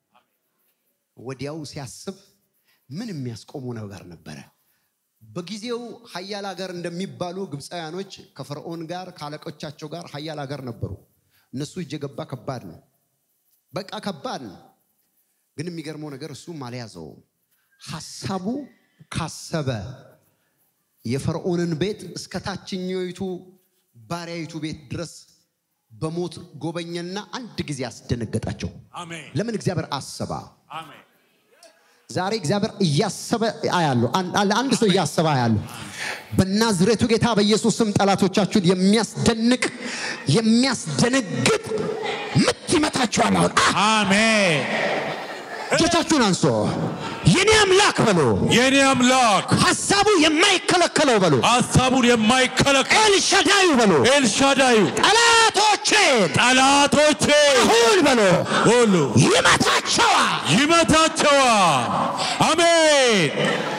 ወዲያው ሲያስብ ምን የሚያስቆሙ ነገር ነበረ? በጊዜው ሀያል ሀገር እንደሚባሉ ግብፃውያኖች ከፈርዖን ጋር ከአለቆቻቸው ጋር ሀያል ሀገር ነበሩ። እነሱ እጅ የገባ ከባድ ነው። በቃ ከባድ ነው። ግን የሚገርመው ነገር እሱም አልያዘውም። ሐሳቡ ካሰበ የፈርዖንን ቤት እስከ ታችኛይቱ ባሪያይቱ ቤት ድረስ በሞት ጎበኘና አንድ ጊዜ አስደነገጣቸው። አሜን ለምን? እግዚአብሔር አሰባ። አሜን ዛሬ እግዚአብሔር እያሰበ አያለሁ። አን- አንድ ሰው እያሰበ አያለሁ። በናዝሬቱ ጌታ በኢየሱስ ስም ጠላቶቻችሁን የሚያስደንቅ የሚያስደነግጥ ምት ይመታችኋል። አሁን አ- አሜን። እጆቻችሁን አንሶ የኔ አምላክ በሎ የኔ አምላክ ሐሳቡ የማይከለከለው በሎ ሀሳቡን የማይከለከል ኤልሻዳዩ በሎ ኤልሻዳዩ ጠላቶቼን ጠላቶቼ አሁን በሎ ሁሉ ይመታቸዋል። ይመታቸዋል። አሜን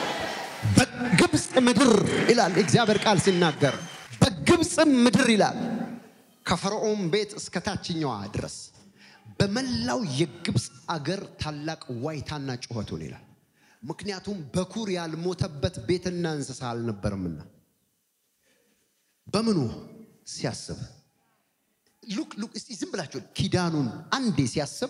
በግብፅ ምድር ይላል የእግዚአብሔር ቃል ሲናገር፣ በግብፅ ምድር ይላል ከፈርዖን ቤት እስከ ታችኛዋ ድረስ በመላው የግብፅ አገር ታላቅ ዋይታና ጩኸቱን ይላል። ምክንያቱም በኩር ያልሞተበት ቤትና እንስሳ አልነበረምና። በምኑ ሲያስብ ሉክ ሉክ እስቲ ዝም ብላችሁ ኪዳኑን አንዴ ሲያስብ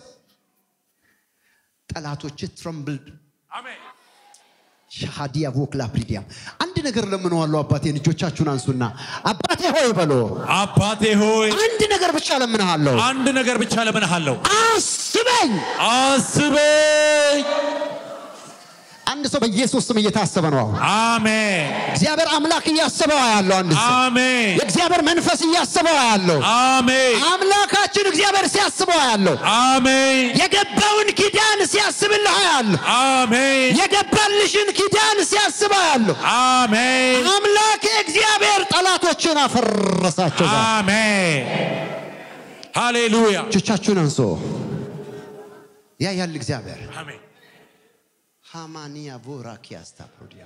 ጠላቶች ትረምብልድ አሜን ሻሃዲያ ቮክላ ፕሪዲያም አንድ ነገር ለምነዋለሁ። አባቴን እጆቻችሁን አንሱና አባቴ ሆይ በሎ አባቴ ሆይ አንድ ነገር ብቻ ለምንሃለሁ፣ አንድ ነገር ብቻ ለምንሃለሁ። አስበኝ። አስበኝ። አንድ ሰው በኢየሱስ ስም እየታሰበ ነው። አሁን አሜን እግዚአብሔር አምላክ እያሰበው ያለው አንድ ሰው አሜን የእግዚአብሔር መንፈስ እያሰበው ያለው አሜን አምላካችን እግዚአብሔር ሲያስበው ያለው አሜን የገባውን ኪዳን ሲያስብልህ ያለው አሜን የገባልሽን ኪዳን ሲያስበው ያለው አሜን አምላክ እግዚአብሔር ጠላቶችን አፈረሳቸው። ዛሬ አሜን ሃሌሉያ እጆቻችሁን አንሶ ያ ያል እግዚአብሔር አሜን ሃማኒያ ቦራኪያስታ ፕሮዲያ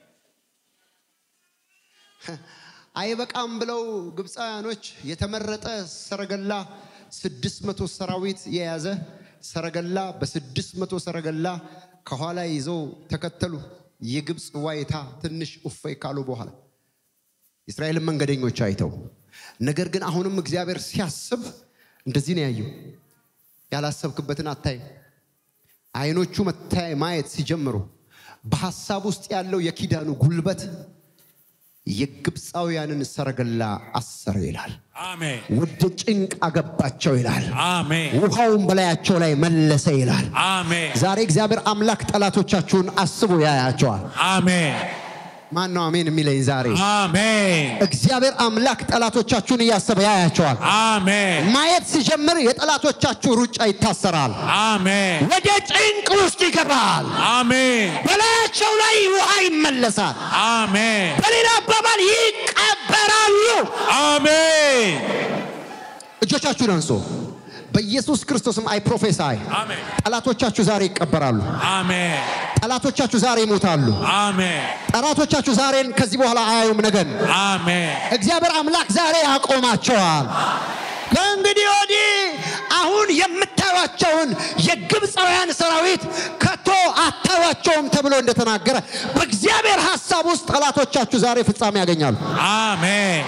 አይበቃም ብለው ግብፃውያኖች የተመረጠ ሰረገላ ስድስት መቶ ሰራዊት የያዘ ሰረገላ በስድስት መቶ ሰረገላ ከኋላ ይዘው ተከተሉ። የግብፅ ዋይታ ትንሽ እፎይ ካሉ በኋላ የእስራኤልን መንገደኞች አይተው፣ ነገር ግን አሁንም እግዚአብሔር ሲያስብ እንደዚህ ነው ያየው። ያላሰብክበትን አታይም። አይኖቹ መታይ ማየት ሲጀምሩ በሐሳብ ውስጥ ያለው የኪዳኑ ጉልበት የግብፃውያንን ሰረገላ አሰረ ይላል። አሜን ወደ ጭንቅ አገባቸው ይላል። አሜን ውሃውን በላያቸው ላይ መለሰ ይላል። አሜን ዛሬ እግዚአብሔር አምላክ ጠላቶቻችሁን አስቦ ያያቸዋል። አሜን ማን ነው አሜን የሚለኝ ዛሬ? አሜን እግዚአብሔር አምላክ ጠላቶቻችሁን እያሰበ ያያቸዋል። አሜን ማየት ሲጀምር የጠላቶቻችሁ ሩጫ ይታሰራል። አሜን ወደ ጭንቅ ውስጥ ይገባል። አሜን በላያቸው ላይ ውሃ ይመለሳል። አሜን በሌላ አባባል ይቀበራሉ። አሜን እጆቻችሁን አንሶ በኢየሱስ ክርስቶስም አይ ፕሮፌሳይ አሜን ጠላቶቻችሁ ዛሬ ይቀበራሉ። አሜን ጠላቶቻችሁ ዛሬ ይሞታሉ። አሜን ጠላቶቻችሁ ዛሬን ከዚህ በኋላ አያዩም ነገን። አሜን እግዚአብሔር አምላክ ዛሬ ያቆማቸዋል። ከእንግዲህ ወዲህ አሁን የምታዩቸውን የግብፃውያን ሰራዊት ከቶ አታዩቸውም ተብሎ እንደተናገረ በእግዚአብሔር ሐሳብ ውስጥ ጠላቶቻችሁ ዛሬ ፍጻሜ ያገኛሉ። አሜን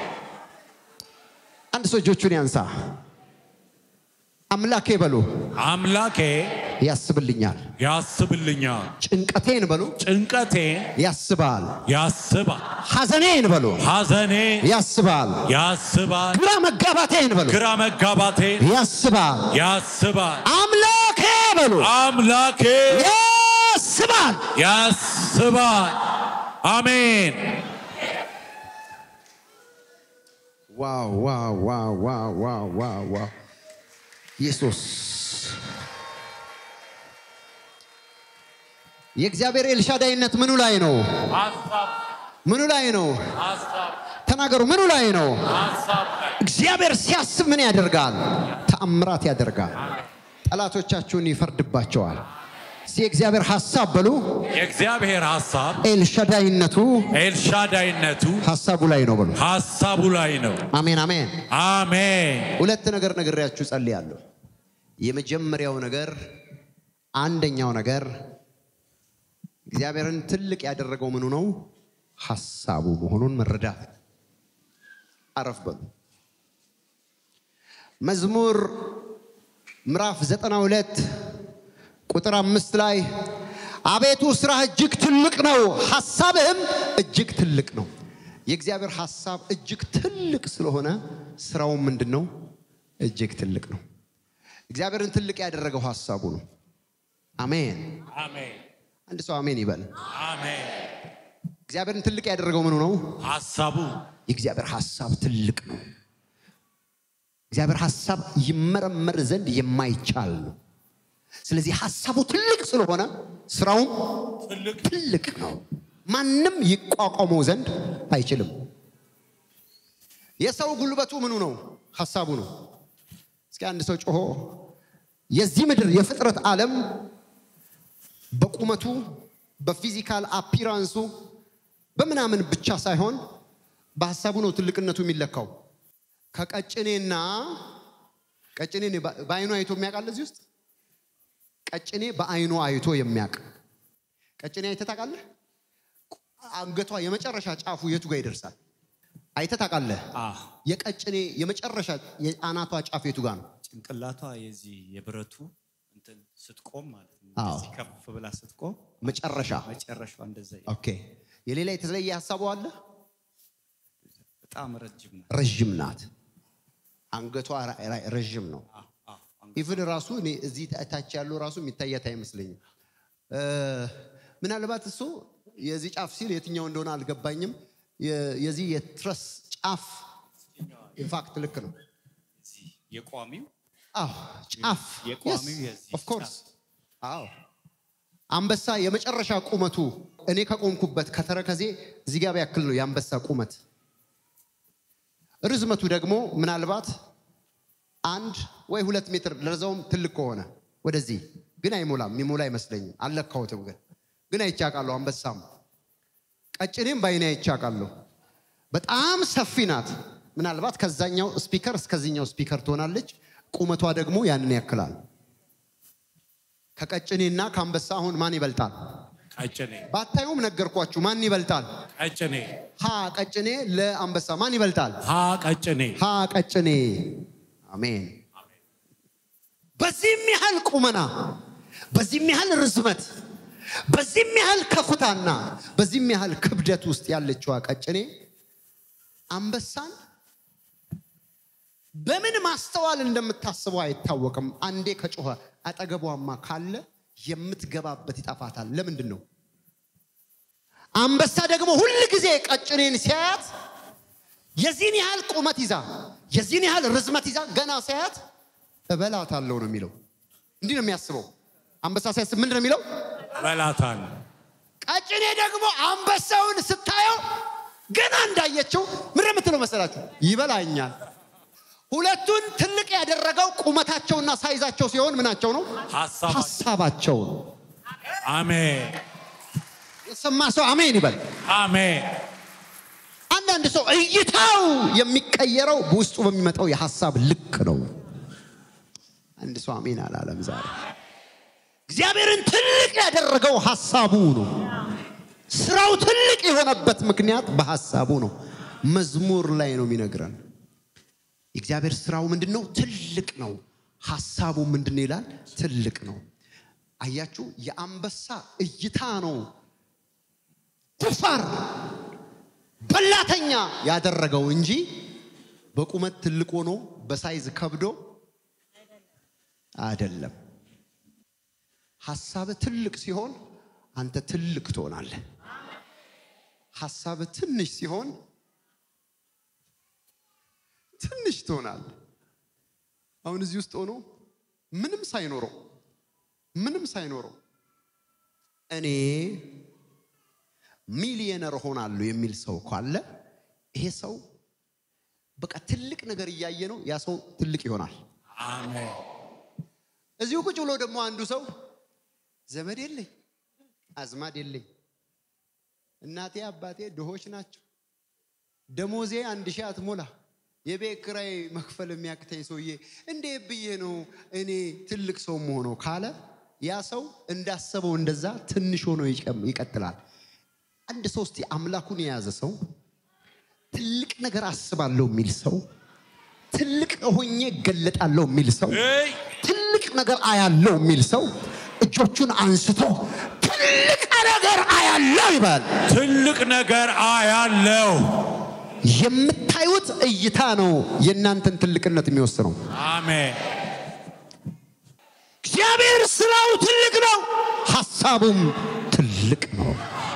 አንድ ሰው እጆቹን ያንሳ። አምላኬ በሉ አምላኬ ያስብልኛል። ያስብልኛል ጭንቀቴን በሉ ጭንቀቴን ያስባል። ያስባል ሐዘኔን በሉ ሐዘኔ ያስባል። ያስባል ግራ መጋባቴን በሉ ግራ መጋባቴን ያስባል። ያስባል አምላኬ በሉ አምላኬ ያስባል። ያስባል አሜን ዋው ዋው ዋው ዋው ዋው ዋው ዋው ኢየሱስ የእግዚአብሔር ኤልሻዳይነት ምኑ ላይ ነው? ሐሳብ ምኑ ላይ ነው? ሐሳብ ተናገሩ። ምኑ ላይ ነው? ሐሳብ እግዚአብሔር ሲያስብ ምን ያደርጋል? ተአምራት ያደርጋል። ጠላቶቻችሁን ይፈርድባቸዋል። እስቲ የእግዚአብሔር ሐሳብ በሉ። የእግዚአብሔር ሐሳብ ኤልሻዳይነቱ ኤልሻዳይነቱ ሐሳቡ ላይ ነው በሉ። ሐሳቡ ላይ ነው አሜን አሜን። አሜን ሁለት ነገር ነግሬያችሁ ጸልያለሁ። የመጀመሪያው ነገር አንደኛው ነገር እግዚአብሔርን ትልቅ ያደረገው ምኑ ነው? ሐሳቡ መሆኑን መረዳት። አረፍ በሉ። መዝሙር ምዕራፍ 92 ቁጥር አምስት ላይ አቤቱ ስራህ እጅግ ትልቅ ነው፣ ሐሳብህም እጅግ ትልቅ ነው። የእግዚአብሔር ሐሳብ እጅግ ትልቅ ስለሆነ ስራውም ምንድን ነው? እጅግ ትልቅ ነው። እግዚአብሔርን ትልቅ ያደረገው ሐሳቡ ነው። አሜን። አሜን አንድ ሰው አሜን ይበል። አሜን እግዚአብሔርን ትልቅ ያደረገው ምኑ ነው? ሐሳቡ የእግዚአብሔር ሐሳብ ትልቅ ነው። እግዚአብሔር ሐሳብ ይመረመር ዘንድ የማይቻል ነው። ስለዚህ ሐሳቡ ትልቅ ስለሆነ ስራውም ትልቅ ትልቅ ነው። ማንም ይቋቋመው ዘንድ አይችልም። የሰው ጉልበቱ ምኑ ነው? ሐሳቡ ነው። እስኪ አንድ ሰው ጮሆ የዚህ ምድር የፍጥረት ዓለም በቁመቱ በፊዚካል አፒራንሱ በምናምን ብቻ ሳይሆን በሐሳቡ ነው ትልቅነቱ የሚለካው። ከቀጭኔና ቀጭኔ በአይኑ አይቶ የሚያውቃል እዚህ ውስጥ ቀጭኔ በአይኑ አይቶ የሚያውቅ ቀጭኔ አይተህ ታውቃለህ? አንገቷ የመጨረሻ ጫፉ የቱ ጋር ይደርሳል? አይተህ ታውቃለህ? አ የቀጭኔ የመጨረሻ የአናቷ ጫፍ የቱ ጋር ነው? ጭንቅላቷ የዚህ የብረቱ እንትን ስትቆም ማለት ነው። አዎ። እንደዚህ ከፍ ብላ ስትቆም መጨረሻ። መጨረሻ እንደዛ ይ- ኦኬ። የሌላ የተለየ ሀሳቡ አለ? በጣም ረጅም ነው። ረዥም ናት። አንገቷ ራ- ራ- ረዥም ነው። አዎ፣ አዎ፣ አንገ- ኢቭን ራሱ እኔ እዚህ ታች ያለው ራሱ የሚታያት አይመስለኝም። እ፣ ምናልባት እሱ የዚህ ጫፍ ሲል የትኛው እንደሆነ አልገባኝም። የ- የዚህ የትረስ ጫፍ ኢንፋክት ልክ ነው። እዚህ የቋሚው አዎ ጫፍ የቋሚው የዚህ ኦፍ ኮርስ አዎ አንበሳ የመጨረሻ ቁመቱ እኔ ከቆምኩበት ከተረከዜ እዚህ ጋር ያክል ነው የአንበሳ ቁመት። ርዝመቱ ደግሞ ምናልባት አንድ ወይ ሁለት ሜትር ለዛውም ትልቅ ከሆነ ወደዚህ ግን አይሞላም። የሚሞላ አይመስለኝም። አልለካሁትም፣ ግን ግን አይቻቃለሁ። አንበሳም ቀጭኔም በአይኔ አይቻቃለሁ። በጣም ሰፊ ናት። ምናልባት ከዛኛው ስፒከር እስከዚህኛው ስፒከር ትሆናለች። ቁመቷ ደግሞ ያንን ያክላል። ከቀጭኔና ከአንበሳ አሁን ማን ይበልጣል? ቀጭኔ ባታዩም ነገርኳችሁ። ማን ይበልጣል? ቀጭኔ ሀ ቀጭኔ ለአንበሳ ማን ይበልጣል? ሀ ቀጭኔ ሀ ቀጭኔ። አሜን። በዚህም ያህል ቁመና፣ በዚህም ያህል ርዝመት፣ በዚህም ያህል ከፍታና በዚህም ያህል ክብደት ውስጥ ያለችዋ ቀጭኔ አንበሳን በምን ማስተዋል እንደምታስበው አይታወቅም። አንዴ ከጮኸ አጠገቧማ ካለ የምትገባበት ይጠፋታል። ለምንድን ነው? አንበሳ ደግሞ ሁል ጊዜ ቀጭኔን ሲያያት የዚህን ያህል ቁመት ይዛ የዚህን ያህል ርዝመት ይዛ ገና ሲያያት እበላታለሁ ነው የሚለው። እንዲህ ነው የሚያስበው። አንበሳ ሲያስብ ምንድን ነው የሚለው? እበላታለሁ። ቀጭኔ ደግሞ አንበሳውን ስታየው ገና እንዳየችው ምን የምትለው መሰላችሁ? ይበላኛል። ሁለቱን ትልቅ ያደረገው ቁመታቸውና ሳይዛቸው ሲሆን ምናቸው ነው? ሀሳብ ሀሳባቸው ነው። አሜን የሰማ ሰው አሜን ይበል። አሜን አንዳንድ ሰው እይታው የሚቀየረው በውስጡ በሚመጣው የሀሳብ ልክ ነው። አንድ ሰው አሜን አላለም ዛሬ። እግዚአብሔርን ትልቅ ያደረገው ሀሳቡ ነው። ስራው ትልቅ የሆነበት ምክንያት በሀሳቡ ነው። መዝሙር ላይ ነው የሚነግረን። የእግዚአብሔር ስራው ምንድን ነው? ትልቅ ነው። ሀሳቡ ምንድን ነው ይላል? ትልቅ ነው። አያችሁ፣ የአንበሳ እይታ ነው ደፋር በላተኛ ያደረገው እንጂ በቁመት ትልቅ ሆኖ በሳይዝ ከብዶ አይደለም። ሀሳብ ትልቅ ሲሆን አንተ ትልቅ ትሆናለህ። ሀሳብ ትንሽ ሲሆን ትንሽ ትሆናለህ። አሁን እዚህ ውስጥ ሆኖ ምንም ሳይኖረው ምንም ሳይኖረው እኔ ሚሊየነር ሆናለሁ የሚል ሰው ካለ ይሄ ሰው በቃ ትልቅ ነገር እያየ ነው። ያ ሰው ትልቅ ይሆናል። አሜን እዚሁ ቁጭ ብሎ ደግሞ አንዱ ሰው ዘመድ የለኝ፣ አዝማድ የለኝ፣ እናቴ አባቴ ድሆች ናቸው፣ ደሞዜ አንድ ሺህ አትሞላ፣ የቤት ኪራይ መክፈል የሚያቅተኝ ሰውዬ እንዴ ብዬ ነው እኔ ትልቅ ሰው መሆነው ካለ ያ ሰው እንዳሰበው እንደዛ ትንሽ ሆኖ ይቀም- ይቀጥላል። አንድ ሰው እስቲ አምላኩን የያዘ ሰው ትልቅ ነገር አስባለሁ የሚል ሰው ትልቅ ሆኜ እገለጣለሁ የሚል ሰው እይ ትልቅ ነገር አያለው የሚል ሰው እጆቹን አንስቶ ትልቅ ነገር አያለው ይባል። ትልቅ ነገር አያለው። የምታዩት እይታ ነው የእናንተን ትልቅነት የሚወስነው። አሜን እግዚአብሔር ስራው ትልቅ ነው፣ ሀሳቡም ትልቅ ነው።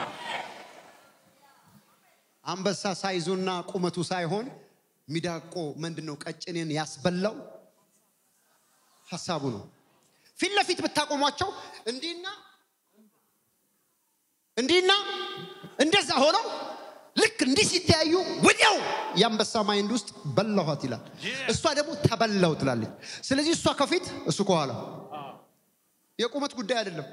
አንበሳ ሳይዙና ቁመቱ ሳይሆን ሚዳቆ ምንድን ነው ቀጭኔን ያስበላው ሀሳቡ ነው። ፊት ለፊት ብታቆሟቸው እንዲህና እንዲህና እንደዛ ሆነው ልክ እንዲህ ሲተያዩ ወዲያው የአንበሳ ማይንድ ውስጥ በላኋት ይላል። እሷ ደግሞ ተበላው ትላለች። ስለዚህ እሷ ከፊት እሱ ከኋላ የቁመት ጉዳይ አይደለም።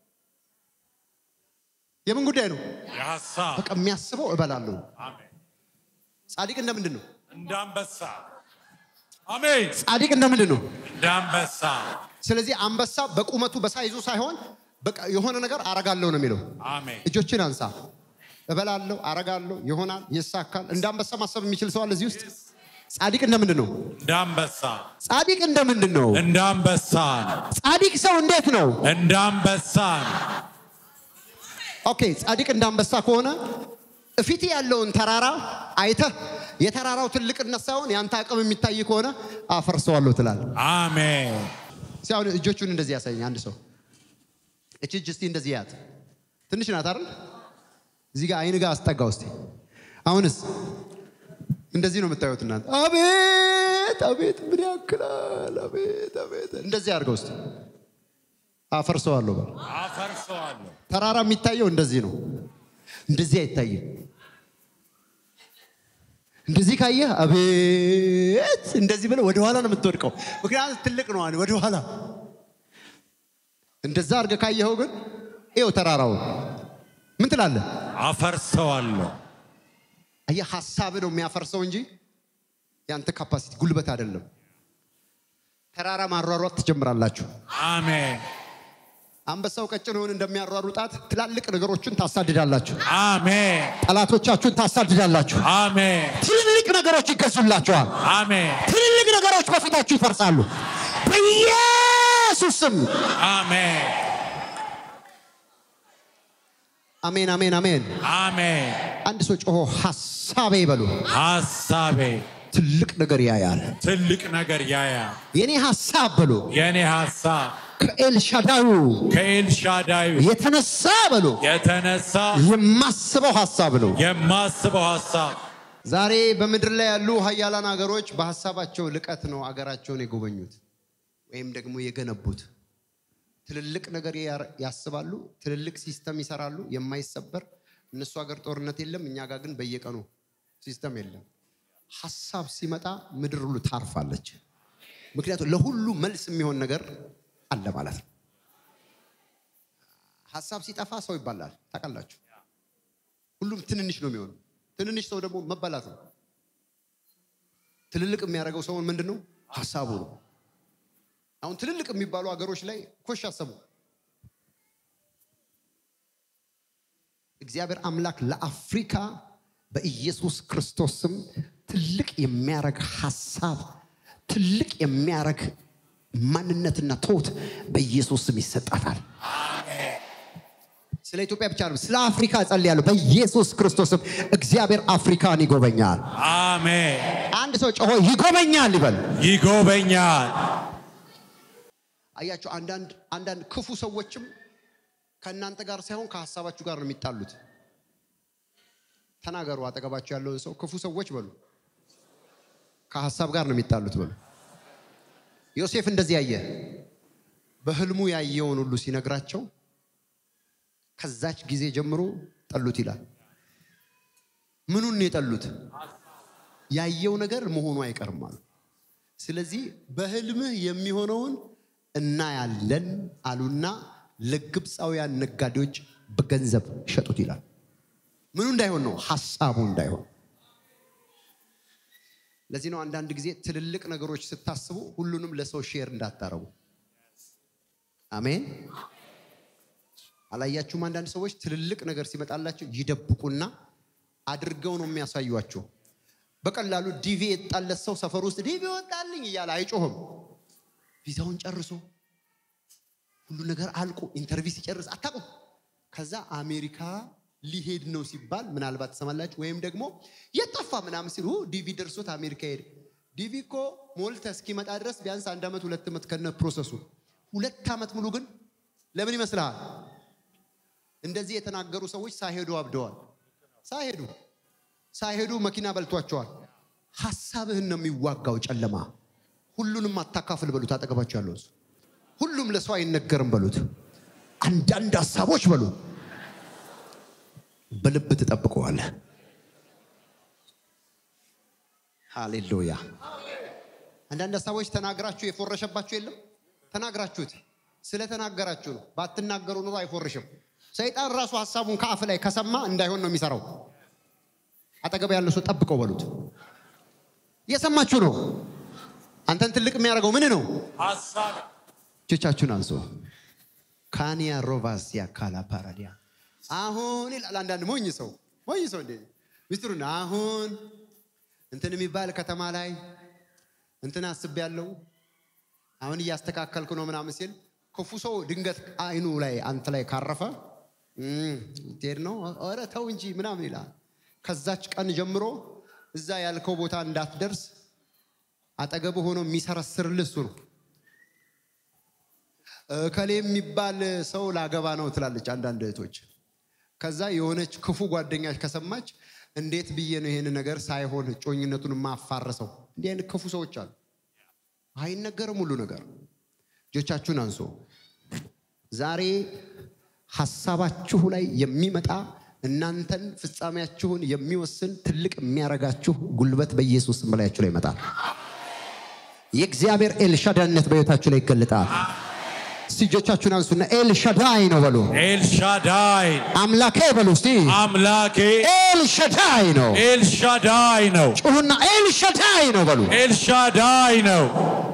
የምን ጉዳይ ነው? የሀሳብ በቃ የሚያስበው እበላለሁ። አሜን ጻድቅ እንደምንድን ነው? እንደ አንበሳ አሜን ጻድቅ እንደምንድን ነው? እንደ አንበሳ ስለዚህ አንበሳ በቁመቱ በሳይዙ ሳይሆን በቃ የሆነ ነገር አረጋለሁ ነው የሚለው። አሜን እጆችን አንሳ። እበላለሁ፣ አረጋለሁ፣ ይሆናል፣ ይሳካል። እንደ አንበሳ ማሰብ የሚችል ሰው አለ እዚህ ውስጥ? ጻድቅ እንደምንድን ነው? እንደ አንበሳ ጻድቅ እንደምንድን ነው? እንደ አንበሳ ጻድቅ ሰው እንዴት ነው? እንደ አንበሳ ኦኬ፣ ጻድቅ እንደ አንበሳ ከሆነ እፊት ያለውን ተራራ አይተህ የተራራው ትልቅነት ሳይሆን የአንተ አቅም የሚታይ ከሆነ አፈርሰዋለሁ ትላለህ። አሜን እስኪ አሁን እጆቹን እንደዚህ ያሳየኝ አንድ ሰው። እች እጅ እስቲ እንደዚህ ያት ትንሽ ናት አይደል? እዚህ ጋር አይን ጋር አስጠጋ ውስጥ። አሁንስ እንደዚህ ነው የምታዩት እናንተ። አቤት አቤት ምን ያክላል! አቤት አቤት እንደዚህ አድርገው ውስጥ አፈርሰዋለሁ በል። አፈርሰዋለሁ ተራራ የሚታየው እንደዚህ ነው። እንደዚህ አይታይም። እንደዚህ ካየህ አቤት እንደዚህ ብለህ ወደኋላ ነው የምትወድቀው። ምክንያቱም ትልቅ ነው አለ ወደኋላ። እንደዛ አድርገህ ካየኸው ግን ይኸው ተራራውን ምን ትላለህ? አፈርሰዋለሁ አየህ ሀሳብ ነው የሚያፈርሰው እንጂ ያንተ ካፓሲቲ ጉልበት አይደለም። ተራራ ማሯሯጥ ትጀምራላችሁ። አሜን አንበሳው ቀጭኔውን እንደሚያሯሩጣት ትላልቅ ነገሮችን ታሳድዳላችሁ። አሜን ጠላቶቻችሁን ታሳድዳላችሁ። አሜን ትልልቅ ነገሮች ይገዙላችኋል። አሜን ትልልቅ ነገሮች በፊታችሁ ይፈርሳሉ። በኢየሱስ ስም አሜን አሜን፣ አሜን፣ አሜን። አሜን አንድ ሰው ጮሆ ሀሳቤ በሉ። ሀሳቤ ትልቅ ነገር ያያል። ትልቅ ነገር ያያ የኔ ሀሳብ በሉ የእኔ ሀሳብ ከኤልሻዳዩ ከኤልሻዳይ የተነሳ በሉ የተነሳ የማስበው ሀሳብ ነው። የማስበው ሀሳብ ዛሬ በምድር ላይ ያሉ ሀያላን ሀገሮች በሀሳባቸው ልቀት ነው አገራቸውን የጎበኙት ወይም ደግሞ የገነቡት። ትልልቅ ነገር ያር- ያስባሉ፣ ትልልቅ ሲስተም ይሰራሉ፣ የማይሰበር እነሱ ሀገር ጦርነት የለም፣ እኛ ጋር ግን በየቀኑ ሲስተም የለም። ሀሳብ ሲመጣ ምድር ሁሉ ታርፋለች። ምክንያቱም ለሁሉ መልስ የሚሆን ነገር አለ ማለት ነው። ሀሳብ ሲጠፋ ሰው ይባላል። ታውቃላችሁ፣ ሁሉም ትንንሽ ነው የሚሆነው። ትንንሽ ሰው ደግሞ መባላት ነው። ትልልቅ የሚያደርገው ሰውን ምንድን ነው? ሀሳቡ ነው። አሁን ትልልቅ የሚባሉ ሀገሮች ላይ ኮሽ አሰቡ። እግዚአብሔር አምላክ ለአፍሪካ በኢየሱስ ክርስቶስ ስም ትልቅ የሚያረግ ሀሳብ ትልቅ የሚያረግ ማንነትና ትሁት በኢየሱስ ስም ይሰጣታል። ስለ ኢትዮጵያ ብቻ ነው፣ ስለ አፍሪካ ጸልያለሁ። በኢየሱስ ክርስቶስ ስም እግዚአብሔር አፍሪካን ይጎበኛል። አሜን። አንድ ሰው ጮሆ ይጎበኛል ይበል። ይጎበኛል። አያችሁ፣ አንዳንድ አንዳንድ ክፉ ሰዎችም ከእናንተ ጋር ሳይሆን ከሀሳባችሁ ጋር ነው የሚጣሉት። ተናገሩ፣ አጠገባችሁ ያለውን ሰው ክፉ ሰዎች በሉ፣ ከሀሳብ ጋር ነው የሚጣሉት በሉ። ዮሴፍ እንደዚህ ያየ በህልሙ ያየውን ሁሉ ሲነግራቸው ከዛች ጊዜ ጀምሮ ጠሉት ይላል። ምኑን ነው የጠሉት? ያየው ነገር መሆኑ አይቀርም አሉ። ስለዚህ በህልምህ የሚሆነውን እናያለን አሉና ለግብፃውያን ነጋዴዎች በገንዘብ ሸጡት ይላል። ምኑ እንዳይሆን ነው? ሀሳቡ እንዳይሆን። ለዚህ ነው አንዳንድ ጊዜ ትልልቅ ነገሮች ስታስቡ ሁሉንም ለሰው ሼር እንዳታረጉ። አሜን። አላያችሁም? አንዳንድ ሰዎች ትልልቅ ነገር ሲመጣላቸው ይደብቁና አድርገው ነው የሚያሳዩአቸው። በቀላሉ ዲቪ የጣለት ሰው ሰፈር ውስጥ ዲቪ ወጣልኝ እያለ አይጮህም። ቪዛውን ጨርሶ ሁሉ ነገር አልቆ ኢንተርቪው ሲጨርስ አታውቁም። ከዛ አሜሪካ ሊሄድ ነው ሲባል ምናልባት ትሰማላችሁ። ወይም ደግሞ የጠፋ ምናምን ሲሉ ዲቪ ደርሶት አሜሪካ ሄደ። ዲቪ እኮ ሞልተ እስኪመጣ ድረስ ቢያንስ አንድ ዓመት ሁለት ዓመት ከነ ፕሮሰሱ ሁለት ዓመት ሙሉ ግን ለምን ይመስልሃል? እንደዚህ የተናገሩ ሰዎች ሳይሄዱ አብደዋል። ሳይሄዱ ሳይሄዱ መኪና በልቷቸዋል። ሀሳብህን ነው የሚዋጋው ጨለማ። ሁሉንም አታካፍል በሉት። አጠገባቸው ያለው እሱ ሁሉም ለሰው አይነገርም በሉት። አንዳንድ ሀሳቦች በሉ በልብ ትጠብቀዋለህ። ሃሌሉያ። አንዳንድ ሀሳቦች ተናግራችሁ የፎረሸባችሁ የለም። ተናግራችሁት ስለተናገራችሁ ነው። ባትናገሩ ኑሮ አይፎርሽም። ሰይጣን ራሱ ሀሳቡን ከአፍ ላይ ከሰማ እንዳይሆን ነው የሚሰራው። አጠገብ ያለው ሰው ጠብቀው በሉት። እየሰማችሁ ነው። አንተን ትልቅ የሚያደርገው ምን ነው? ሀሳብ እጆቻችሁን አንሱ። ካኒያ ሮቫስ ያካላ ፓራዲያ አሁን ይላል አንዳንድ ሞኝ ሰው ሞኝ ሰው እንዴ ሚስጥሩን አሁን እንትን የሚባል ከተማ ላይ እንትን አስቤያለሁ አሁን እያስተካከልኩ ነው ምናምን ሲል ክፉ ሰው ድንገት አይኑ ላይ አንተ ላይ ካረፈ እም፣ ልትሄድ ነው ኧረ ተው እንጂ ምናምን ይላል። ከዛች ቀን ጀምሮ እዛ ያልከው ቦታ እንዳትደርስ አጠገብ ሆኖ የሚሰረስርልህ እሱ ነው። እከሌ የሚባል ሰው ላገባ ነው ትላለች አንዳንድ እህቶች። ከዛ የሆነች ክፉ ጓደኛች ከሰማች እንዴት ብዬ ነው ይሄን ነገር ሳይሆን ጮኝነቱን ማፋረሰው? እንዲህ አይነት ክፉ ሰዎች አሉ። አይነገርም ሁሉ ነገር። እጆቻችሁን አንሶ ዛሬ ሀሳባችሁ ላይ የሚመጣ እናንተን ፍጻሜያችሁን የሚወስን ትልቅ የሚያረጋችሁ ጉልበት በኢየሱስ ስም በላያችሁ ላይ ይመጣል። የእግዚአብሔር ኤልሻዳይነት በሕይወታችሁ ላይ ይገለጣል። እስቲ እጆቻችሁን አንሱና ኤልሻዳይ ነው በሉ። ኤልሻዳይ አምላኬ በሉ እስቲ አምላኬ ኤልሻዳይ ነው። ኤልሻዳይ ነው። ጩሁና ኤልሻዳይ ነው በሉ። ኤልሻዳይ ነው።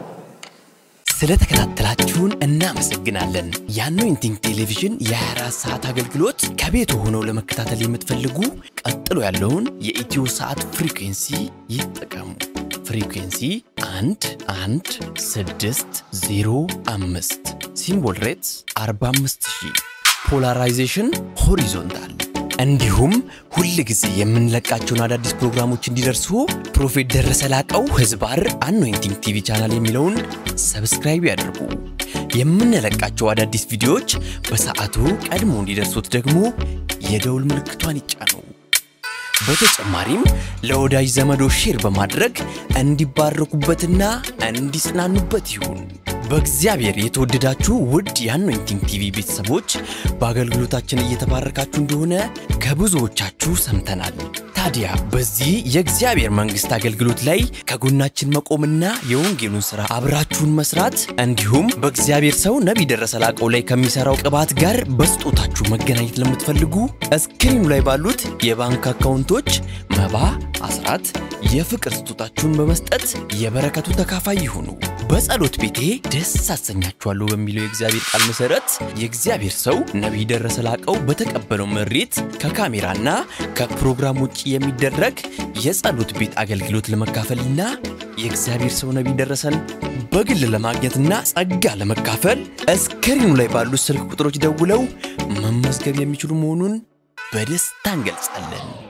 ስለተከታተላችሁን እናመሰግናለን። የአኖይንቲንግ ቴሌቪዥን የ24 ሰዓት አገልግሎት ከቤት ሆነው ለመከታተል የምትፈልጉ ቀጥሎ ያለውን የኢትዮ ሰዓት ፍሪኩንሲ ይጠቀሙ። ፍሪኩንሲ 1 1 6 0 5 ሲምቦል ሬትስ 45000 ፖላራይዜሽን ሆሪዞንታል እንዲሁም ሁል ጊዜ የምንለቃቸውን አዳዲስ ፕሮግራሞች እንዲደርሱ ፕሮፌት ደረሰ ላቀው ህዝባር አኖይንቲንግ ቲቪ ቻናል የሚለውን ሰብስክራይብ ያድርጉ። የምንለቃቸው አዳዲስ ቪዲዮዎች በሰዓቱ ቀድሞ እንዲደርሱት ደግሞ የደውል ምልክቷን ይጫኑ። በተጨማሪም ለወዳጅ ዘመዶ ሼር በማድረግ እንዲባረኩበትና እንዲጽናኑበት ይሁን። በእግዚአብሔር የተወደዳችሁ ውድ የአኖይንቲንግ ቲቪ ቤተሰቦች በአገልግሎታችን እየተባረካችሁ እንደሆነ ከብዙዎቻችሁ ሰምተናል። ታዲያ በዚህ የእግዚአብሔር መንግሥት አገልግሎት ላይ ከጎናችን መቆምና የወንጌሉን ሥራ አብራችሁን መስራት እንዲሁም በእግዚአብሔር ሰው ነቢይ ደረሰ ላቀው ላይ ከሚሠራው ቅባት ጋር በስጦታችሁ መገናኘት ለምትፈልጉ እስክሪኑ ላይ ባሉት የባንክ አካውንቶች መባ፣ አስራት፣ የፍቅር ስጦታችሁን በመስጠት የበረከቱ ተካፋይ ይሁኑ። በጸሎት ቤቴ ደስ አሰኛችኋለሁ በሚለው የእግዚአብሔር ቃል መሰረት የእግዚአብሔር ሰው ነቢይ ደረሰ ላቀው በተቀበለው መሬት ከካሜራና ከፕሮግራም ውጭ የሚደረግ የጸሎት ቤት አገልግሎት ለመካፈልና የእግዚአብሔር ሰው ነቢይ ደረሰን በግል ለማግኘትና ጸጋ ለመካፈል እስክሪኑ ላይ ባሉት ስልክ ቁጥሮች ደውለው መመዝገብ የሚችሉ መሆኑን በደስታ እንገልጻለን።